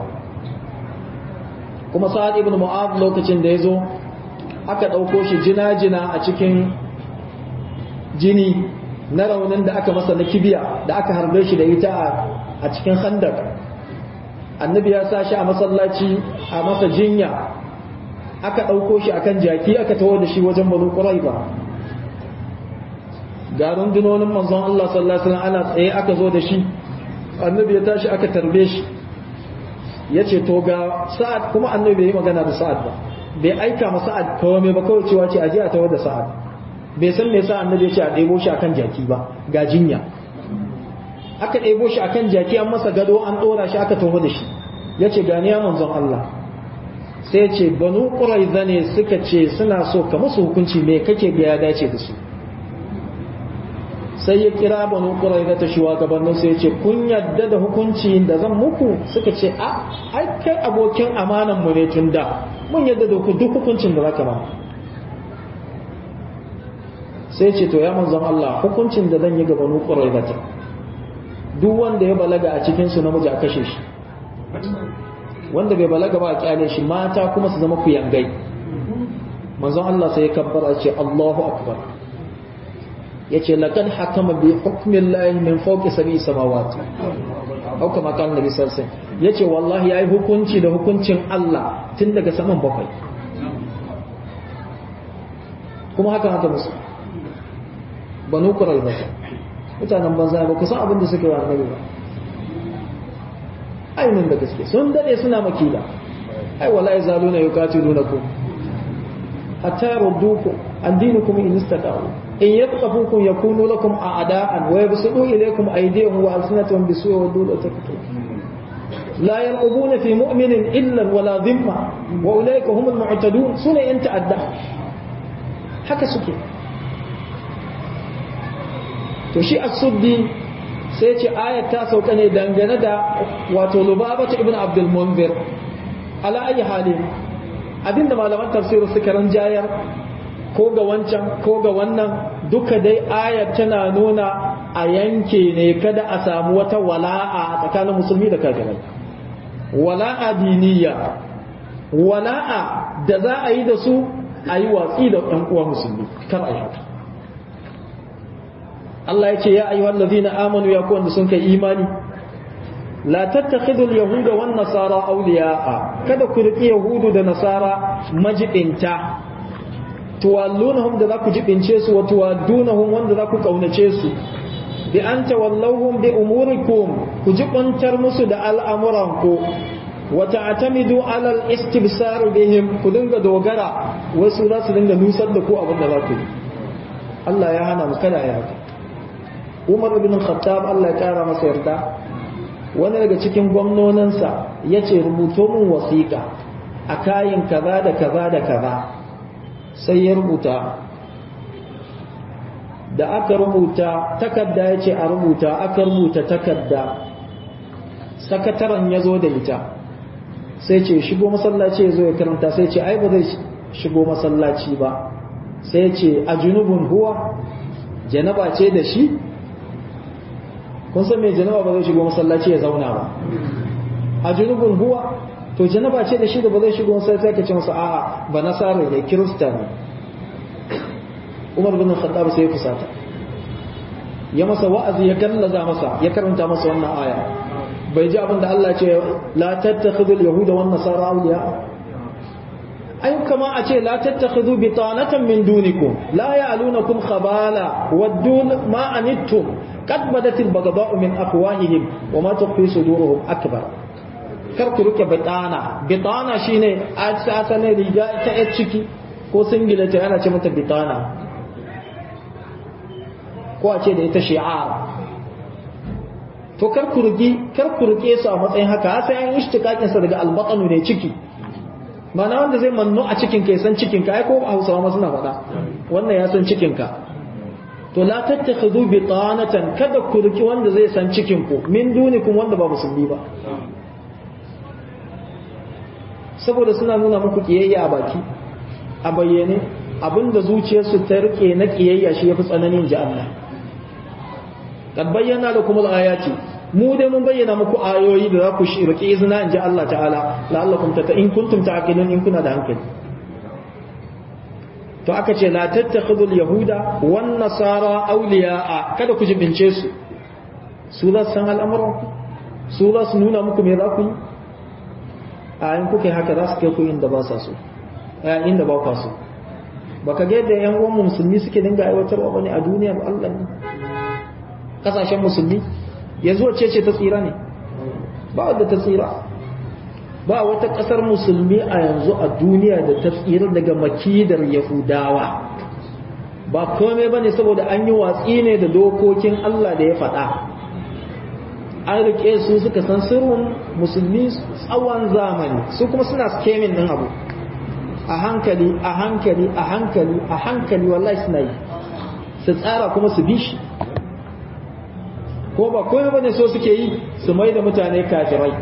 kuma Sa'ad ibn Mu'adh lokacin da yazo aka dauko shi jina-jina a cikin jini na raunin da aka masa na kibiya da aka harbe shi da ita a cikin khandak annabi ya sa shi a masallaci a masa jinya aka dauko shi akan jaki aka tawo da shi wajen banu quraiba ga rundunonin manzon Allah sallallahu alaihi wasallam ana tsaye aka zo da shi annabi ya tashi aka tarbe shi yace to ga sa'ad kuma annabi bai yi magana da sa'ad ba bai aika ma sa'ad kawai ba kawai cewa ce aje a tawar da sa'ad bai san me yasa annabi ya ce a ɗebo shi akan jaki ba ga jinya aka ɗebo shi akan jaki an masa gado an ɗora shi aka taho da shi yace gani ya manzon Allah sai ce banu quraiza ne suka ce suna so ka musu hukunci me kake ga ya dace da su sai ya kira banu quraiza ta shugabannin sai ya ce kun yadda da hukunci da zan muku suka ce a ai kai abokin amanan mu ne tun da mun yadda da duk hukuncin da zaka ba sai ce to ya manzon Allah hukuncin da zan yi ga banu quraiza ta duk wanda ya balaga a cikin su namiji a kashe shi wanda bai balaga ba a kyale shi mata kuma su zama kuyangai manzon Allah sai ya kabbara ce Allahu akbar yace laqad hakama bi hukmi Allah min fawqi sab'i samawati au kama kan nabi sallallahu alaihi wasallam yace wallahi yayi hukunci da hukuncin Allah tun daga saman bakwai kuma haka haka musu banu qurayza mutanen banza ba ku san abin da suke wa annabi ba ainihin da gaske sun dade suna makila ai wallahi zaluna yuqatilunakum hatta yaruddukum an dinukum in istata'u in yaqafukum yakunu lakum a'da'an wa yabsutu ilaykum aydiyahum wa alsinatahum bisu'i wa dulu taktu la yarqubuna fi mu'minin illa wala dhimma wa ulaika humul mu'tadun sune yan ta'adda haka suke to shi as-suddi sai ce ayat ta sauka ne dangane da wato lubabatu ibn abdul munzir ala ayi halin abinda malaman tafsir suka ranjayar ko ga wancan ko ga wannan duka dai ayar tana nuna a yanke ne kada a samu wata wala'a tsakanin musulmi da kafirai wala'a diniya wala'a da za a yi da su a yi watsi da ɗan uwa musulmi kar a yi haka Allah ya ce ya ayyuhal ladina amanu ya ku wanda sun kai imani la tattakhidul yahuda wan nasara awliya'a kada ku riki yahudu da nasara majibinta tuwallunahum da za ku jibince su wa tuwaddunahum wanda za ku kaunace su bi an tawallawhum bi umurikum ku jibantar musu da al'amuranku wa ta'tamidu ala al-istibsar bihim ku dinga dogara wasu za su dinga nusar da ku abin da za ku yi Allah ya hana mu kada ya haka Umar ibn Khattab Allah ya kara masa yarda wani daga cikin gwamnonansa ya ce rubuto min wasiƙa a kayin kaza da kaza da kaza sai ya rubuta da aka rubuta takarda ya ce a rubuta aka rubuta takarda sakataren ya zo da ita sai ce shigo masallaci ya zo ya karanta sai ce ai ba zai shigo masallaci ba sai ce a junubun huwa janaba ce da shi kun san mai janaba ba zai shigo masallaci ya zauna ba a junubun huwa to janaba ce da shi da ba zai shigo masallaci sai ka ce masa a'a ba nasara ne kirista ne Umar bin Khattab sai ya fusata ya masa wa'azi ya gallaza masa ya karanta masa wannan aya bai ji abin da Allah ce la tattakhidul yahuda wan nasara awliya ay kama a ce la tattakhidhu bitanatan min dunikum la ya'lunakum khabala waddun ma anittum qad badatil baghdha'u min afwahihim wa ma tukhfi suduruhum akbar kar ku rike bitana bitana shine a asane riga ta yar ciki ko singila ta ana ce mata bitana ko a ce da ita shi'ar to kar ku rike kar ku rike su a matsayin haka sai an ishtikakin sa daga albatanu ne ciki mana wanda zai manno a cikin ka ya san cikin ka ai ko Hausawa ma suna faɗa wannan ya san cikin ka to la tattakhudhu bitanatan kada ku riki wanda zai san cikin ku min dunikum wanda ba musulmi ba saboda suna nuna muku kiyayya a baki a bayyane abinda zuciyarsu ta rike na kiyayya shi yafi tsananin ji Allah kad bayyana da kuma ayati mu dai mun bayyana muku ayoyi da za ku rike izina in ji Allah ta'ala la'allakum tata in kuntum ta'qilun in kuna da hankali to aka ce la tattakhidul yahuda wan nasara awliya'a kada ku jibince su su za su san al'amuran ku su za su nuna muku me za ku yi a in kuka yi haka za su kai ku inda ba sa so a inda ba kwa so baka ga yadda yan uwan musulmi suke dinga aiwatarwa bane a duniyar Allah ne kasashen musulmi yanzu wacce ce ta tsira ne ba wadda ta tsira ba wata kasar musulmi a yanzu a duniya da ta tsira daga makidar yahudawa ba komai bane saboda an yi watsi ne da dokokin Allah da ya faɗa an rike su suka san sirrin musulmi tsawon zamani su kuma suna skemin ɗin abu a hankali a hankali a hankali a hankali wallahi suna yi su tsara kuma su bi shi ko ba komai bane so suke yi su mai da mutane kafirai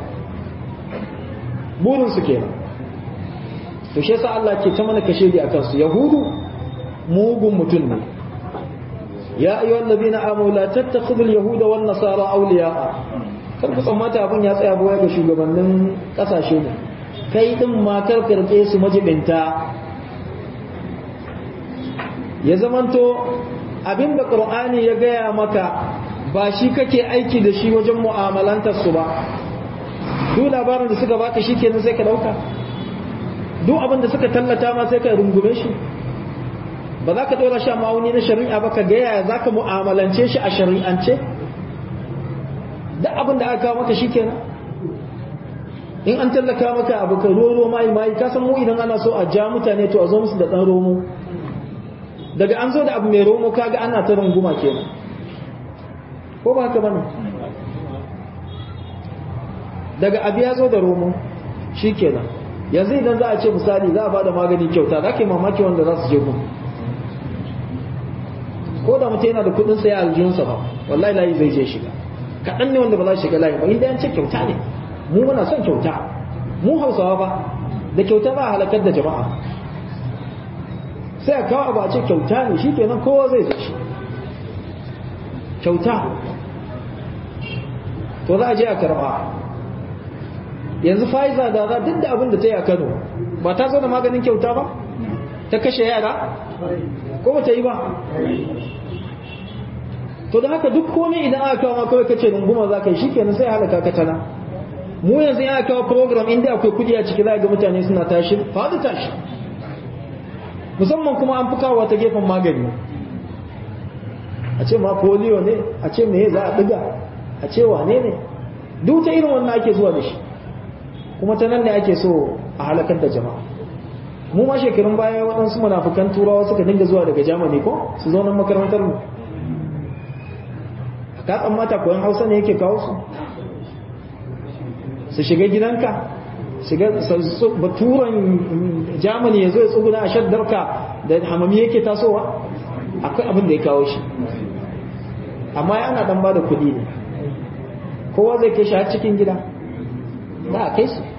burin su kenan to shi yasa Allah ke ta mana kashe a kansu yahudu mugun mutum ne ya ayyuhal ladina amanu la tattakhidul yahuda wan nasara awliya'a kar ku tsammata abun ya tsaya baya ga shugabannin kasashe ne kai din ma kar karke su majibinta ya zamanto abinda qur'ani ya gaya maka ba shi kake aiki da shi wajen mu'amalantar su ba duk labarin da suka baka shi kenan sai ka dauka duk abin da suka tallata ma sai ka rungume shi ba za ka dora shi a ma'auni na shari'a ba ka gaya za ka mu'amalance shi a shari'ance duk abin da aka kawo maka shi kenan in an tallaka maka abu ka roro mai mai ka san mu idan ana so a ja mutane to a zo musu da dan romo daga an zo da abu mai romo kaga ana ta runguma kenan ko ba haka bane daga abu ya zo da romo shikenan yanzu idan za a ce misali za a bada magani kyauta za ka yi mamaki wanda za su je gun ko da mutum yana da kudin saya aljihunsa ba wallahi layi zai je shiga kaɗan ne wanda ba za su shiga layi ba inda yan ce kyauta ne mu muna son kyauta mu hausawa ba da kyauta za a halakar da jama'a sai a kawo abu a ce kyauta ne shi kenan kowa zai zo shi kyauta to za a je a karɓa yanzu Pfizer da za duk da abin da ta yi a Kano ba ta zo da maganin kyauta ba ta kashe yara ko ba ta yi ba to da haka duk komai idan aka kawo kawai kace runguma za ka yi shikenan sai halaka ka tana mu yanzu ya kawo program inda akwai kudi a ciki za ga mutane suna tashi fadi tashi musamman kuma an fi kawo ta gefen magani a ce ma polio ne a ce me za a diga a ce wane ne duk ta irin wannan ake zuwa da shi kuma ta nan ne ake so a halakar da jama'a mu ma shekarun baya waɗansu munafukan turawa suka dinga zuwa daga jamani ko su zo nan makarantar mu ka tsammata koyon hausa ne yake kawo su su shiga gidanka shiga baturan jamani ya zo ya tsuguna a shaddarka da hamami yake tasowa akwai abin da ya kawo shi amma yana dan ba da kuɗi ne kowa zai kai shi har cikin gida za a kai su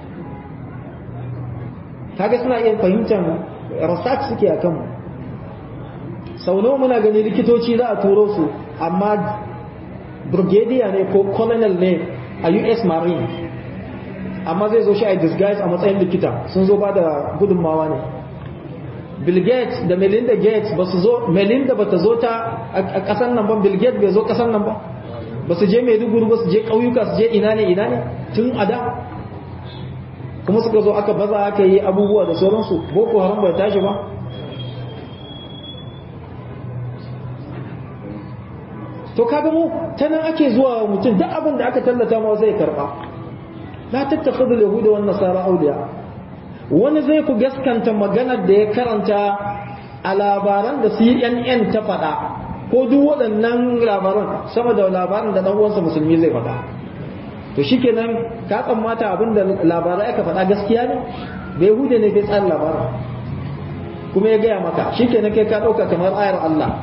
kaga suna iya fahimtar research suke a kanmu sau nawa muna gani likitoci za a turo su amma brigadier ne ko colonel ne a us marine amma zai zo shi a disguise a matsayin likita sun zo ba da gudunmawa ne bill gates da melinda gates ba su zo melinda ba ta zo ta a kasan nan ba bill gates bai zo kasan nan ba ba su je maiduguri ba su je ƙauyuka su je ina ne ina ne tun a da kuma suka zo aka baza aka yi abubuwa da sauransu boko haram bai tashi ba to kaga mu ta nan ake zuwa mutum duk abin da aka tallata ma zai karba la tattakhidul yahuda wan nasara awliya wani zai ku gaskanta maganar da ya karanta a labaran da CNN ta faɗa ko duk waɗannan labaran sama da labaran da ɗan uwansa musulmi zai faɗa to shikenan ka tsammata abin da labarai aka faɗa gaskiya ne bai hude ne bai tsara labarin kuma ya gaya maka shikenan kai ka ɗauka kamar ayar Allah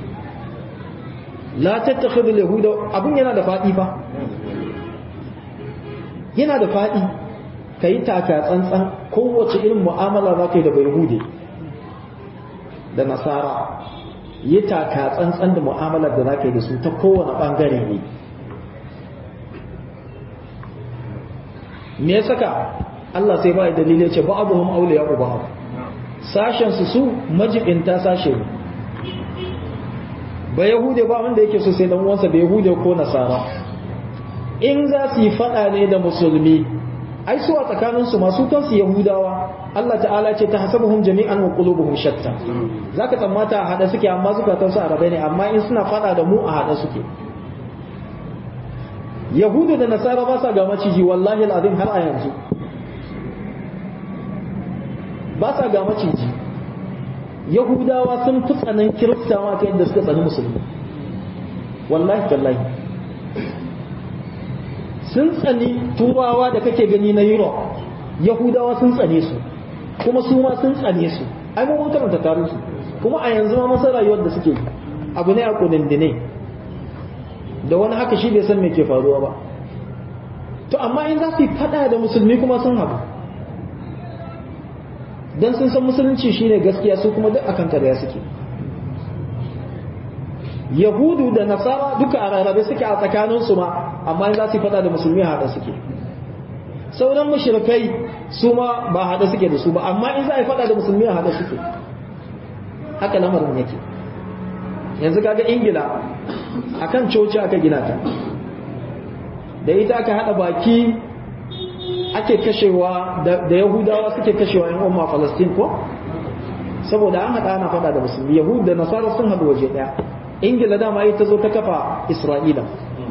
la tattakhidul yahuda abin yana da faɗi fa yana da faɗi ka yi taka tsantsan kowace irin mu'amala za ka yi da bai hude da nasara yi taka tsantsan da mu'amalar da za ka yi da su ta kowane ɓangare ne me ya saka Allah sai ba dalilai ce ba abu aure ya uba sashen su su majibinta sashe ne ba yahude ba wanda yake so sai dan uwansa ba yahude ko nasara in za su yi fada ne da musulmi ai su a tsakanin su masu kansu yahudawa Allah ta'ala ce ta hasabuhum jami'an wa qulubuhum shatta zaka tsammata a hada suke amma zukatan su arabai ne amma in suna fada da mu a hada suke yahudu da nasara ba sa ga maciji wallahi al'azim har a yanzu ba sa ga maciji yahudawa sun fi tsanan kiristawa ta yadda suka tsani musulmi wallahi tallahi sun tsani turawa da kake gani na europe yahudawa sun tsane su kuma su ma sun tsane su ai mun karanta tarin su kuma a yanzu ma masa rayuwar da suke abu ne a kudindine da wani haka shi bai san me ke faruwa ba to amma in za su yi fada da musulmi kuma sun haɗu don sun san musulunci shine gaskiya su kuma duk akan karya suke yahudu da nasara duka a rarrabe suke a tsakaninsu ma amma in za su yi fada da musulmi haɗa suke sauran mushrikai su ma ba haɗa suke da su ba amma in za a yi fada da musulmi haɗa suke haka lamarin yake yanzu kaga ingila akan coci aka gina ta da ita aka hada baki ake kashewa da yahudawa suke kashewa yan umma falastin ko saboda an hada ana fada da musulmi yahud da nasara sun hadu waje daya ingila dama ita zo ta kafa isra'ila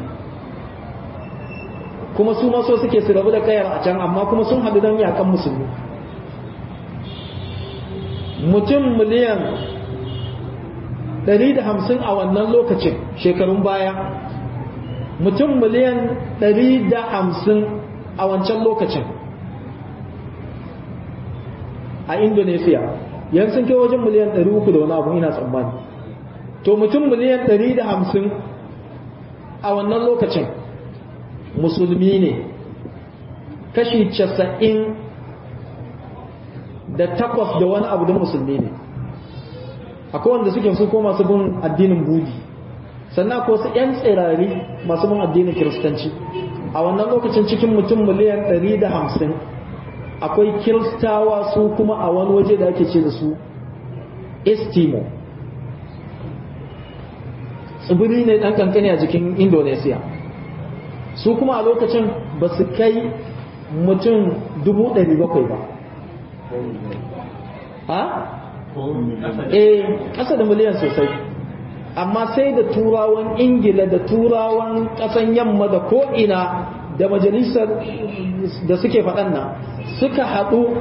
kuma su ma so suke su rabu da kayar a can amma kuma sun hadu don yakan musulmi mutum miliyan 150 a wannan lokacin shekarun baya mutum miliyan 150 a wancan lokacin a indonesia yan sun kai wajen miliyan 300 da wani abu ina tsammani to mutum miliyan 150 a wannan lokacin musulmi ne kashi 90 da takwas da wani abu da musulmi ne akwai wanda suke su ko masu bin addinin budi sannan ko su 'yan tsirari masu bin addinin kiristanci a wannan lokacin cikin mutum miliyan 150 akwai kiristawa su kuma a wani waje da ake ce da su estimo tsibiri ne ɗan kankani a jikin indonesia su kuma a lokacin ba su kai mutum 700 ba ha? eh ƙasa da miliyan sosai amma sai da turawan ingila da turawan ƙasan yamma da ko'ina da majalisar da suke faɗan nan suka haɗu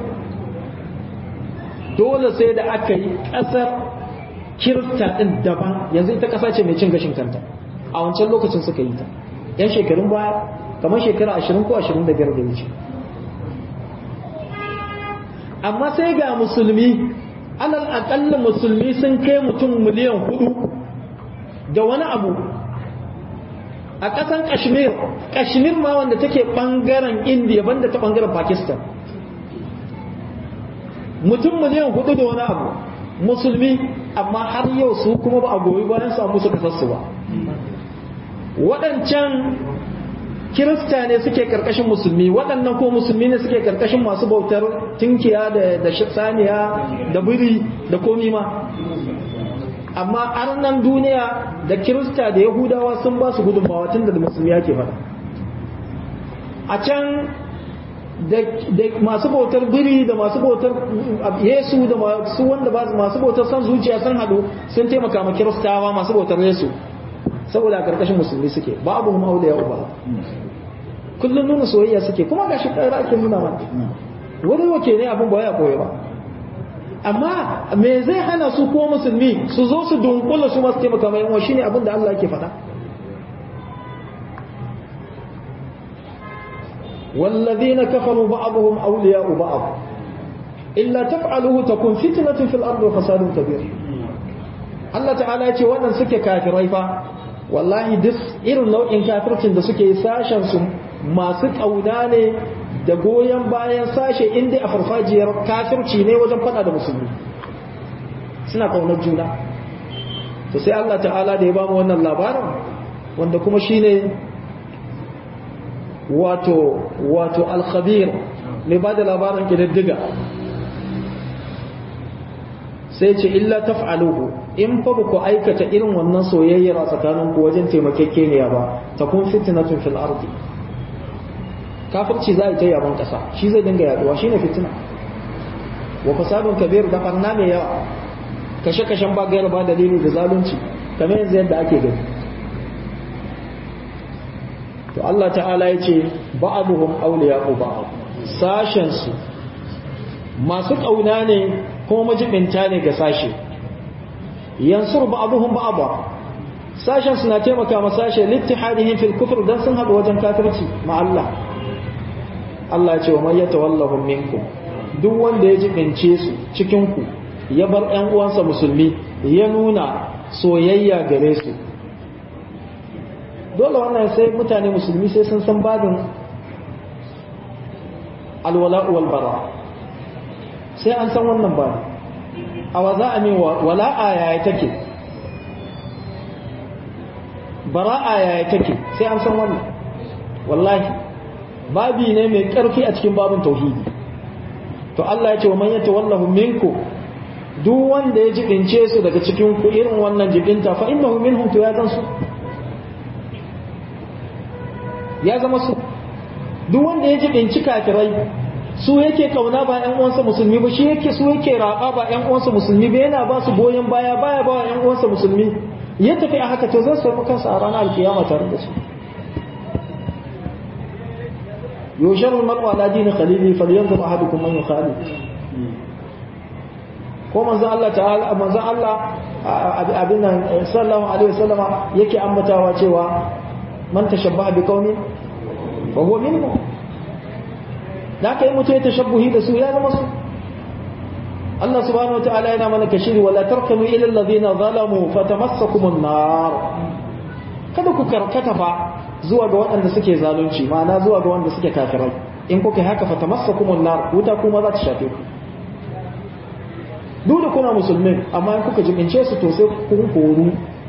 dole sai da aka yi ƙasar kirista ɗin daban yanzu ita ƙasa ce mai cin gashin kanta a wancan lokacin suka yi ta yan shekarun baya kamar shekara ashirin ko ashirin da biyar da wuce amma sai ga musulmi alal aƙalla musulmi sun kai mutum miliyan hudu da wani abu a ƙasan kashmir kashmir ma wanda take ɓangaren indiya banda ta ɓangaren pakistan mutum miliyan hudu da wani abu musulmi amma har yau su kuma ba a goyi bayan samu su kasarsu ba waɗancan kirista ne suke karkashin musulmi waɗannan ko musulmi ne suke karkashin masu bautar tinkiya da saniya da biri da komi ma amma arnan duniya da kirista da yahudawa sun ba su gudunmawa tun da musulmi yake faɗa a can da masu bautar biri da masu bautar yesu da masu wanda ba masu bautar san zuciya sun haɗu sun taimaka ma kiristawa masu bautar yesu saboda a karkashin musulmi suke babu hum auliya uba kullum nuna soyayya suke kuma gashi ƙara ake nuna mana wani wake ne abin ba ya koyi ba amma me zai hana su ko musulmi su zo su dunkula su masu taimaka mai yawa shine abin da Allah yake faɗa والذين كفروا بعضهم أولياء بعض إلا تفعلوه تكون فتنة في الأرض وفساد كبير الله تعالى يقول وانا سكي كافرين فا والله دس إرن نوع كافرين da suke sashen su masu kauna ne da goyon bayan sashe inda a farfajiyar kafirci ne wajen fada da musulmi suna kaunar juna to sai Allah ta'ala da ya ba mu wannan labarin wanda kuma shine wato wato al-khabir mai ba da labarin kididdiga sai ce illa taf'aluhu in fa ba ku aikata irin wannan soyayyar a tsakanin ku wajen taimakekeniya ba ta kun fitnatun fil ardi kafirci za a ta yaban kasa shi zai dinga yaduwa shine fitina wa fasadun kabir da barna mai yawa kashe-kashen ba gayar ba dalili da zalunci kamar yanzu yadda ake gani to Allah ta'ala ya ce ba'aduhum awliya'u ba'd sashen su masu kauna ne kuma majibinta ne ga sashe yansur ba'aduhum ba'da sashen suna taimaka ma sashe littihadihim fil kufr dan sun hada wajen kafirci ma Allah Allah ya ce wa man yatawallahum minkum duk wanda ya jibince su cikin ku ya bar ƴan uwansa musulmi ya nuna soyayya gare su dole wannan sai mutane musulmi sai sun san babin alwala wal bara sai an san wannan ba a wa za a min wala'a yaya take bara'a yaya take sai an san wannan wallahi babi ne mai karfi a cikin babin tauhidi to Allah ya ce wa man yatawallahu minku duk wanda ya jibince su daga cikin ku irin wannan jibinta fa innahu minhum to ya zan su ya zama su duk wanda ya jibinci kafirai su yake kauna ba ƴan uwansa musulmi ba shi yake su yake raba ba ƴan uwansa musulmi ba yana ba su goyon baya baya ba ƴan uwansa musulmi ya tafi a haka to zai samu kansa a ranar alkiyama tare da su yushar al-mar'u ala dini khalili falyanzur ahadukum man yukhalid ko manzo Allah ta'ala manzo Allah abin nan sallallahu alaihi wasallama yake ambatawa cewa man tashabbaha bi qaumin fa huwa minhum da kai mutum ya tashabbuhi da su ya zama su Allah subhanahu wataala yana mana kashiri wala tarkanu ila alladhina zalamu fatamassakumun nar kada ku karkata fa zuwa ga waɗanda suke zalunci ma'ana zuwa ga wanda suke kafirai in kuka haka fatamassakumun nar wuta kuma za ta shafe ku duk da kuna musulmin amma in kuka jibince su to sai kun koru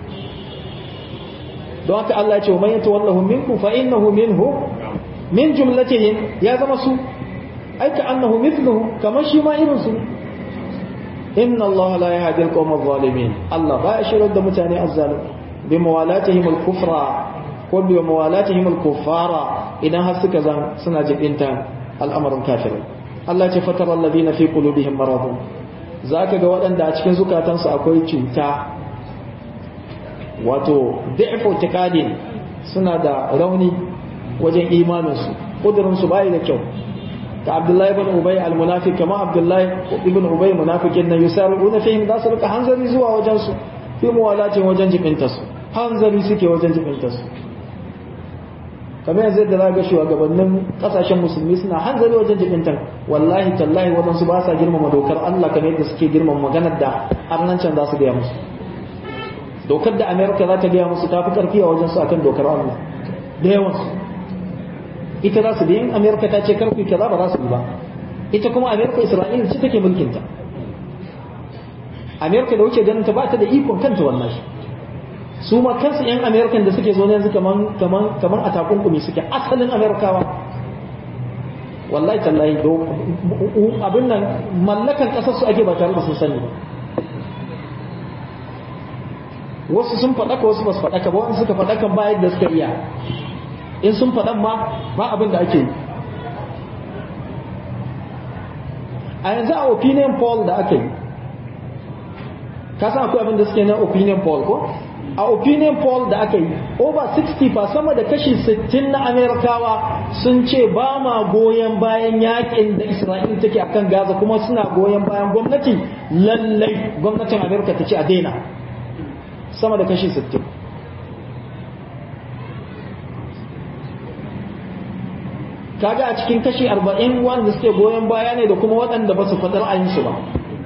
don haka Allah ya ce man yatawallahu minkum fa innahu minhu min jumlatihim ya zama su aika annahu mithluhu kamar shi ma irin su inna Allah la yahdi al-qawm adh-dhalimin Allah ba ya shirar da mutane azzalim bi mawalatihim al-kufra ko bi mawalatihim al-kuffara idan har suka zan suna jibinta al'amarin kafirai Allah ce fatara alladhina fi qulubihim maradun zaka ga waɗanda a cikin zukatansu akwai cuta wato da'fu tiqadin suna da rauni wajen imaninsu kudurinsu bai da kyau ka abdullahi ibn ubay al-munafiq kama abdullahi ibn ubay munafikin nan yusaruna fihim da su rika hanzari zuwa wajen su fi muwalatin wajen jibinta su hanzari suke wajen jibinta su kamar yanzu da zaga shugabannin kasashen musulmi suna hanzari wajen jibintan wallahi tallahi wadansu ba sa girmama dokar Allah kamar yadda suke girmama maganar da arnancin za su gaya musu dokar da america za ta gaya musu ta fi karfi a wajen su akan dokar Allah da yawansu ita za su biyan amerika ta ce karfi kaza ba za su yi ba ita kuma amerika isra'ila ce take mulkinta amerika da wuce ganin ta ba ta da ikon kanta wannan su ma kansu yan amerikan da suke zo yanzu kaman kaman kaman a takunkumi suke asalin amerikawa wallahi tallahi do abin nan mallakan kasar su ake ba tare da sun sani ba wasu sun faɗaka wasu ba su faɗaka ba wasu suka faɗaka ba yadda suka iya in sun faɗan ma ba abin da ake yi a yanzu a opinion poll da aka yi ka san akwai abin da suke na opinion poll ko a opinion poll da aka yi over 60 fa sama da kashi 60 na amerikawa sun ce ba ma goyon bayan yakin da isra'ila take akan gaza kuma suna goyon bayan gwamnati lallai gwamnatin amerika ta ce a daina sama da kashi 60 kaga a cikin kashi 40 wanda suke goyon baya ne da kuma waɗanda ba su faɗi ra'ayinsu ba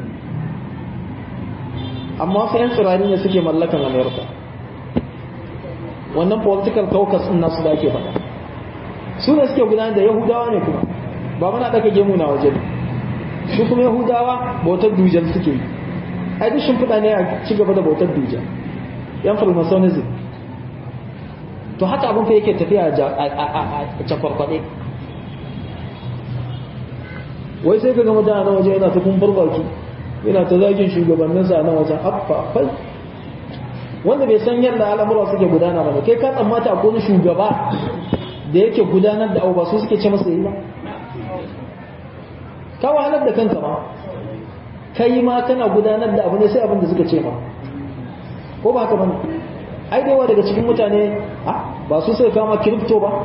amma fa yan tsirani ne suke mallakan america wannan political caucus din nasu da ake faɗa su ne suke gudanar da yahudawa ne kuma ba muna ɗaka gemu na waje su kuma yahudawa bautar dujan suke yi ai duk shimfiɗa ne a ci gaba da bautar dujan yan freemasonism to haka abin fa yake tafiya a cakwarkwaɗe wai sai ka ga mutane na waje yana ta kumfar baki yana ta zagin shugabanninsa na wajen affafai wanda bai san yadda al'amura suke gudana ba kai ka tsammata ko wani shugaba da yake gudanar da abu ba su suke ce masa yi ba ka wahalar da kanka ma kai ma kana gudanar da abu ne sai abin da suka ce ma ko ba haka bane ai da yawa daga cikin mutane ba su suka kama kiripto ba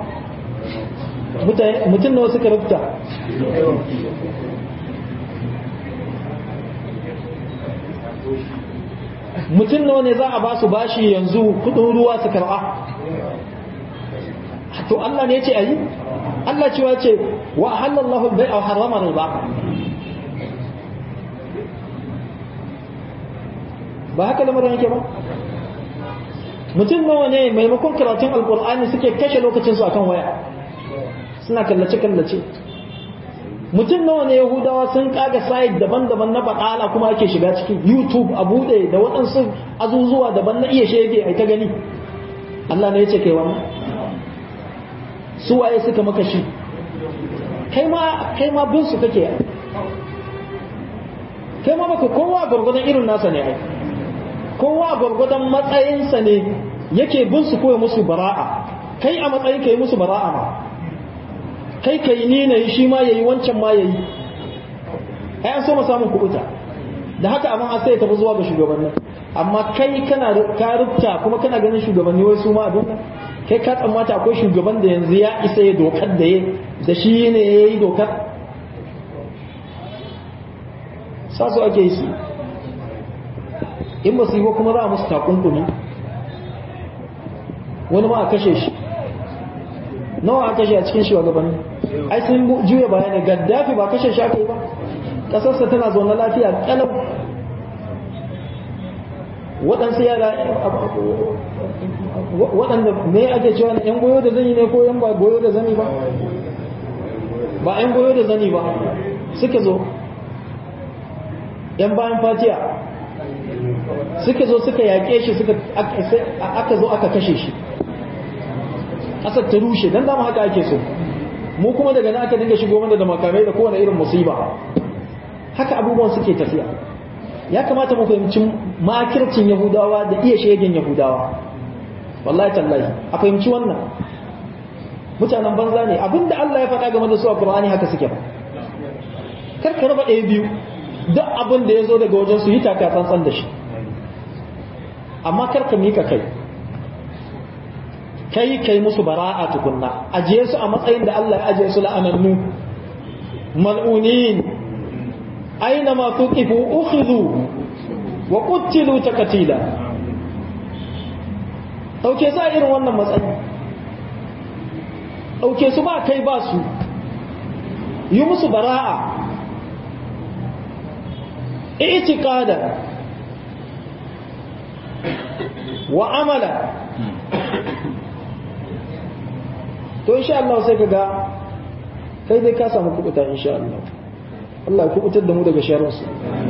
mutum nawa suka rufta mutum nawa ne za a ba su bashi yanzu kudin ruwa su karba to Allah ne ya ce ayi Allah cewa ce wa halallahu al-bai'a wa harrama riba ba haka lamarin yake ba mutum nawa ne maimakon karatun alkur'ani suke kashe lokacinsu akan waya suna kallace-kallace mutum nawa ne yahudawa sun kaga site daban-daban na baƙala kuma ake shiga cikin youtube a buɗe da waɗansu azuzuwa daban na iya shege a ta gani allah ne ya ce kai wannan su waye suka maka shi kai ma kai ma bin su kake kai ma baka kowa gwargwadon irin nasa ne ai kowa gwargwadon matsayinsa ne yake bin su koya musu bara'a kai a matsayin ka yi musu bara'a ma kai ka yi ni na yi shi ma ya yi wancan ma ya yi ai an so mu samun kubuta da haka abin an sai tafi zuwa ga shugabanni amma kai kana ka rubta kuma kana ganin shugabanni wai su ma abin nan kai ka tsammata akwai shugaban da yanzu ya isa ya dokar da ya da shi ne ya yi dokar sa su ake yi su in ba su yi ba kuma za a musu takunkumi wani ma a kashe shi nawa a kashe a cikin shugabanni ai sun juya bayani gaddafi ba kashe shi aka yi ba ƙasarsa tana zaune lafiya ƙalau waɗansu yara waɗanda me ake cewa yan goyo da zani ne ko yan ba goyo da zani ba ba yan goyo da zani ba suka zo yan bayan fatiya suka zo suka yaƙe shi suka aka zo aka kashe shi ƙasar ta rushe don dama haka ake so mu kuma daga nan aka dinga shigo mana da makamai da kowane irin musiba haka abubuwan suke tafiya ya kamata mu fahimci makircin yahudawa da iya shegen yahudawa wallahi tallahi a fahimci wannan mutanen banza ne abinda Allah ya faɗa game da su a Qur'ani haka suke ba kar ka raba ɗaya biyu duk abin da ya zo daga wajen su yi taka tsantsan da shi amma kar ka mika kai kai kai musu bara'a tukunna ajiye su a matsayin da Allah ya ajiye su la'anannu mal'unin aina ma tuqifu ukhidhu wa qutilu takatila dauke su a irin wannan matsayi dauke su ba kai ba su yi musu bara'a i'tiqada wa amala to insha Allah sai kaga kai dai ka samu kubuta insha Allah Allah ya kubutar da mu daga sharrinsu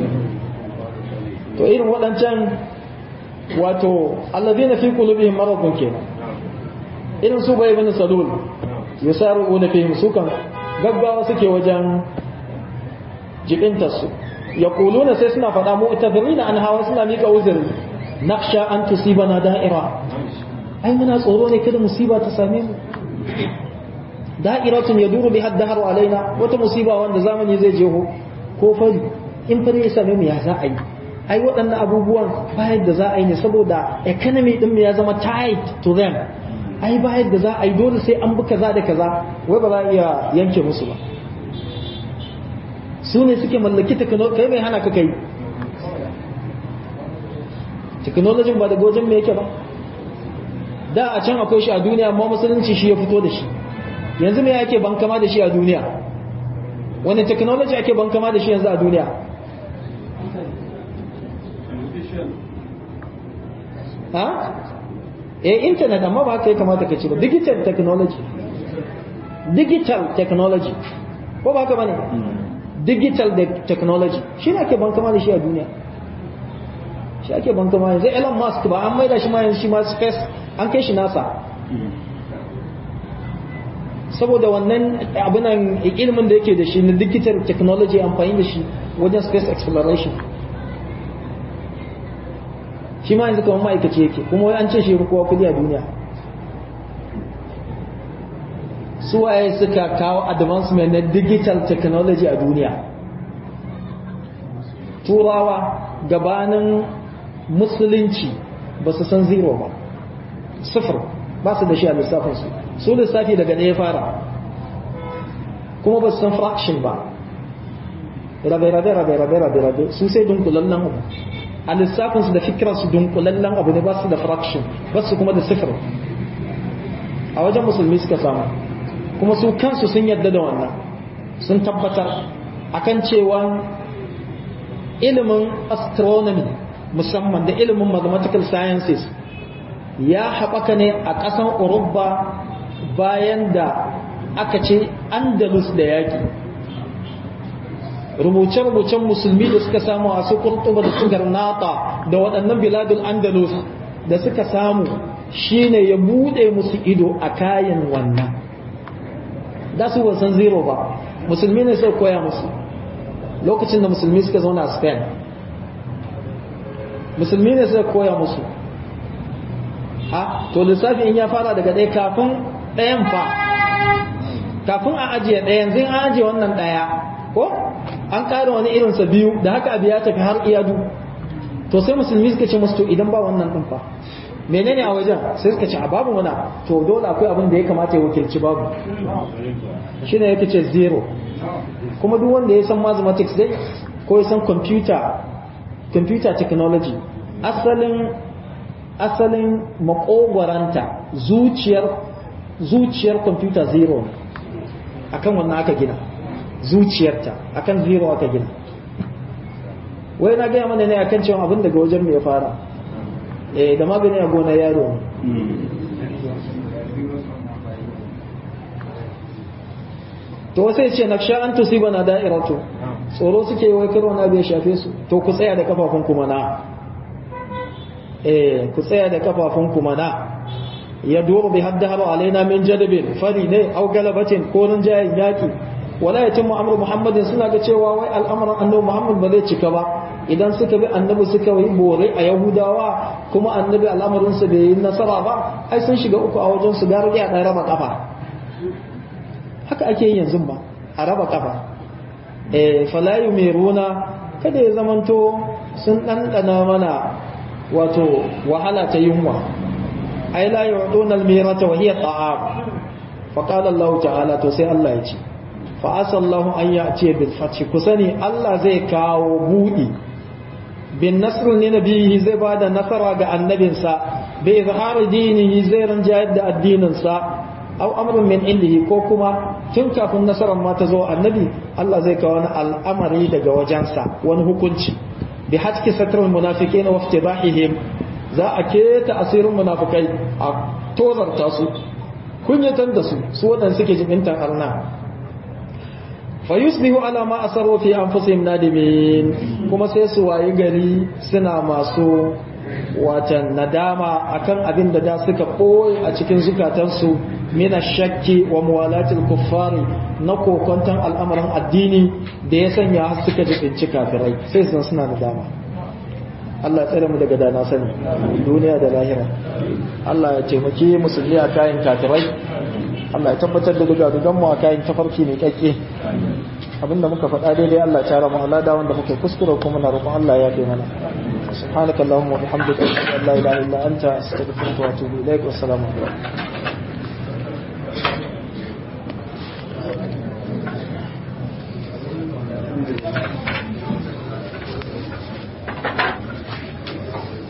to irin waɗancan wato alladhina fi qulubihim maradun kenan irin su bai bin salul yusaruna fihim sukan gaggawa suke wajen jibintar su yaquluna sai suna faɗa mu itadrina an hawa suna mika uzuri nakhsha an tusibana da'ira ai muna tsoro ne kada musiba ta same mu da'iratun yaduru bi haddaharu alaina wata musiba wanda zamani zai je ko fari in fari ya same mu ya za a yi ai waɗannan abubuwan bayan da za a yi ne saboda economy din mu ya zama tight to them ai bayan da za a yi dole sai an bi kaza da kaza wai ba za a iya yanke musu ba su ne suke mallaki technology kai mai hana ka kai technology ba da gojin me yake ba da a can akwai shi a duniya amma musulunci shi ya fito da shi yanzu me ake bankama da shi a duniya wani technology ake bankama da shi yanzu a duniya ha eh internet amma ba kai kamata ka ci ba digital technology digital technology ko ba ka bane digital technology shi ne ake bankama da shi a duniya shi ake bankama yanzu Elon Musk ba an maida shi ma yanzu shi ma space an kai shi nasa saboda wannan abinan ilimin da yake da shi na digital technology amfani da shi wajen space exploration shi ma yanzu kamar ma'aikaci yake kuma wai an ce shi kowa kudi a duniya su waye suka kawo advancement na digital technology a duniya turawa gabanin musulunci ba su san zero ba sifir ba su da shi a lissafinsu su lissafi daga ɗaya fara kuma ba su san fraction ba rabe rabe rabe rabe rabe rabe su sai dunkulallen abu a lissafinsu da fikirarsu dunkulallen abu ne ba su da fraction ba su kuma da sifir a wajen musulmi suka samu kuma su kansu sun yadda da wannan sun tabbatar akan cewa ilimin astronomy musamman da ilimin mathematical sciences ya haɓaka ne a ƙasan Urubba bayan da aka ce Andalus da yaƙi. Rubuce-rubucen musulmi da suka samu a su Kurtuba da su Garnata da waɗannan biladul Andalus da suka samu shine ya buɗe musu ido a kayan wannan. Da su ba san zero ba, musulmi ne sai koya musu lokacin da musulmi suka zauna a Spain. Musulmi ne sai koya musu ha to lissafi in ya fara daga ɗaya kafin ɗayan fa kafin a ajiye ɗayan zai an ajiye wannan ɗaya ko an ƙara wani irinsa biyu da haka abu ya tafi har iyadu to sai musulmi suka ce musu to idan ba wannan ɗin fa menene a wajen sai suka ce a babu mana to dole akwai abin da ya kamata ya wakilci babu shine yake ce zero kuma duk wanda ya san mathematics dai ko ya san computer computer technology asalin asalin makogwaranta zuciyar zuciyar kwamfuta zero akan wannan aka gina zuciyarta akan zero aka gina wai na gaya mana ne akan cewa abin daga wajen mai fara eh da magani a gona yaro to sai ce naksha an tusiba na da'iratu tsoro suke wai karo na bai shafe su to ku tsaya da kafafun kuma na eh ku tsaya da kafafun kuma na ya duru bi haddahu alaina min jadabin fari ne au galabatin ko nan jayin yaki wala yatimmu amru muhammadin suna ga cewa wai al'amuran annabi muhammad ba zai cika ba idan suka bi annabi suka yi bore a yahudawa kuma annabi al'amarin su bai yi nasara ba ai sun shiga uku a wajen su gari a dan raba kafa haka ake yi yanzu ba a raba kafa eh fala yumiruna kada ya zamanto sun dandana mana wato wahala ta yunwa ai la yu'duna al-mirata wa hiya ta'am fa qala Allah ta'ala to sai Allah ya ce fa asallahu an ya'ti bil fath kusani Allah zai kawo budi bin nasr ne nabihi zai bada nasara ga annabinsa bi izhar dinihi zai ranjayar da addininsa aw amrun min indihi ko kuma tun kafin nasarar ma ta zo annabi Allah zai kawo wani al'amari daga wajensa wani hukunci bi hatki satrul munafiqina wa iftibahihim za a keta asirin munafikai a tozarta su kunyatar da su su wadanda suke jibintan arna fa yusbihu ala ma asaru fi anfusihim nadimin kuma sai su wayi gari suna masu watan nadama akan abin da da suka koyi a cikin zukatansu mina shakki wa muwalatil kuffari na kokonton al'amarin addini da ya sanya har suka jibinci kafirai sai sun suna nadama Allah tsere mu daga dana sani duniya da lahira Allah ya taimaki musulmi a kayan kafirai Allah ya tabbatar da duga dugan mu a kayan tafarki mai kakke abinda muka faɗa daidai Allah ya tara mu Allah da wanda muke kuskure kuma na roƙon Allah ya fi mana سبحانك اللهم وبحمدك اشهد ان لا اله الا انت استغفرك واتوب اليك والسلام عليكم Thank you.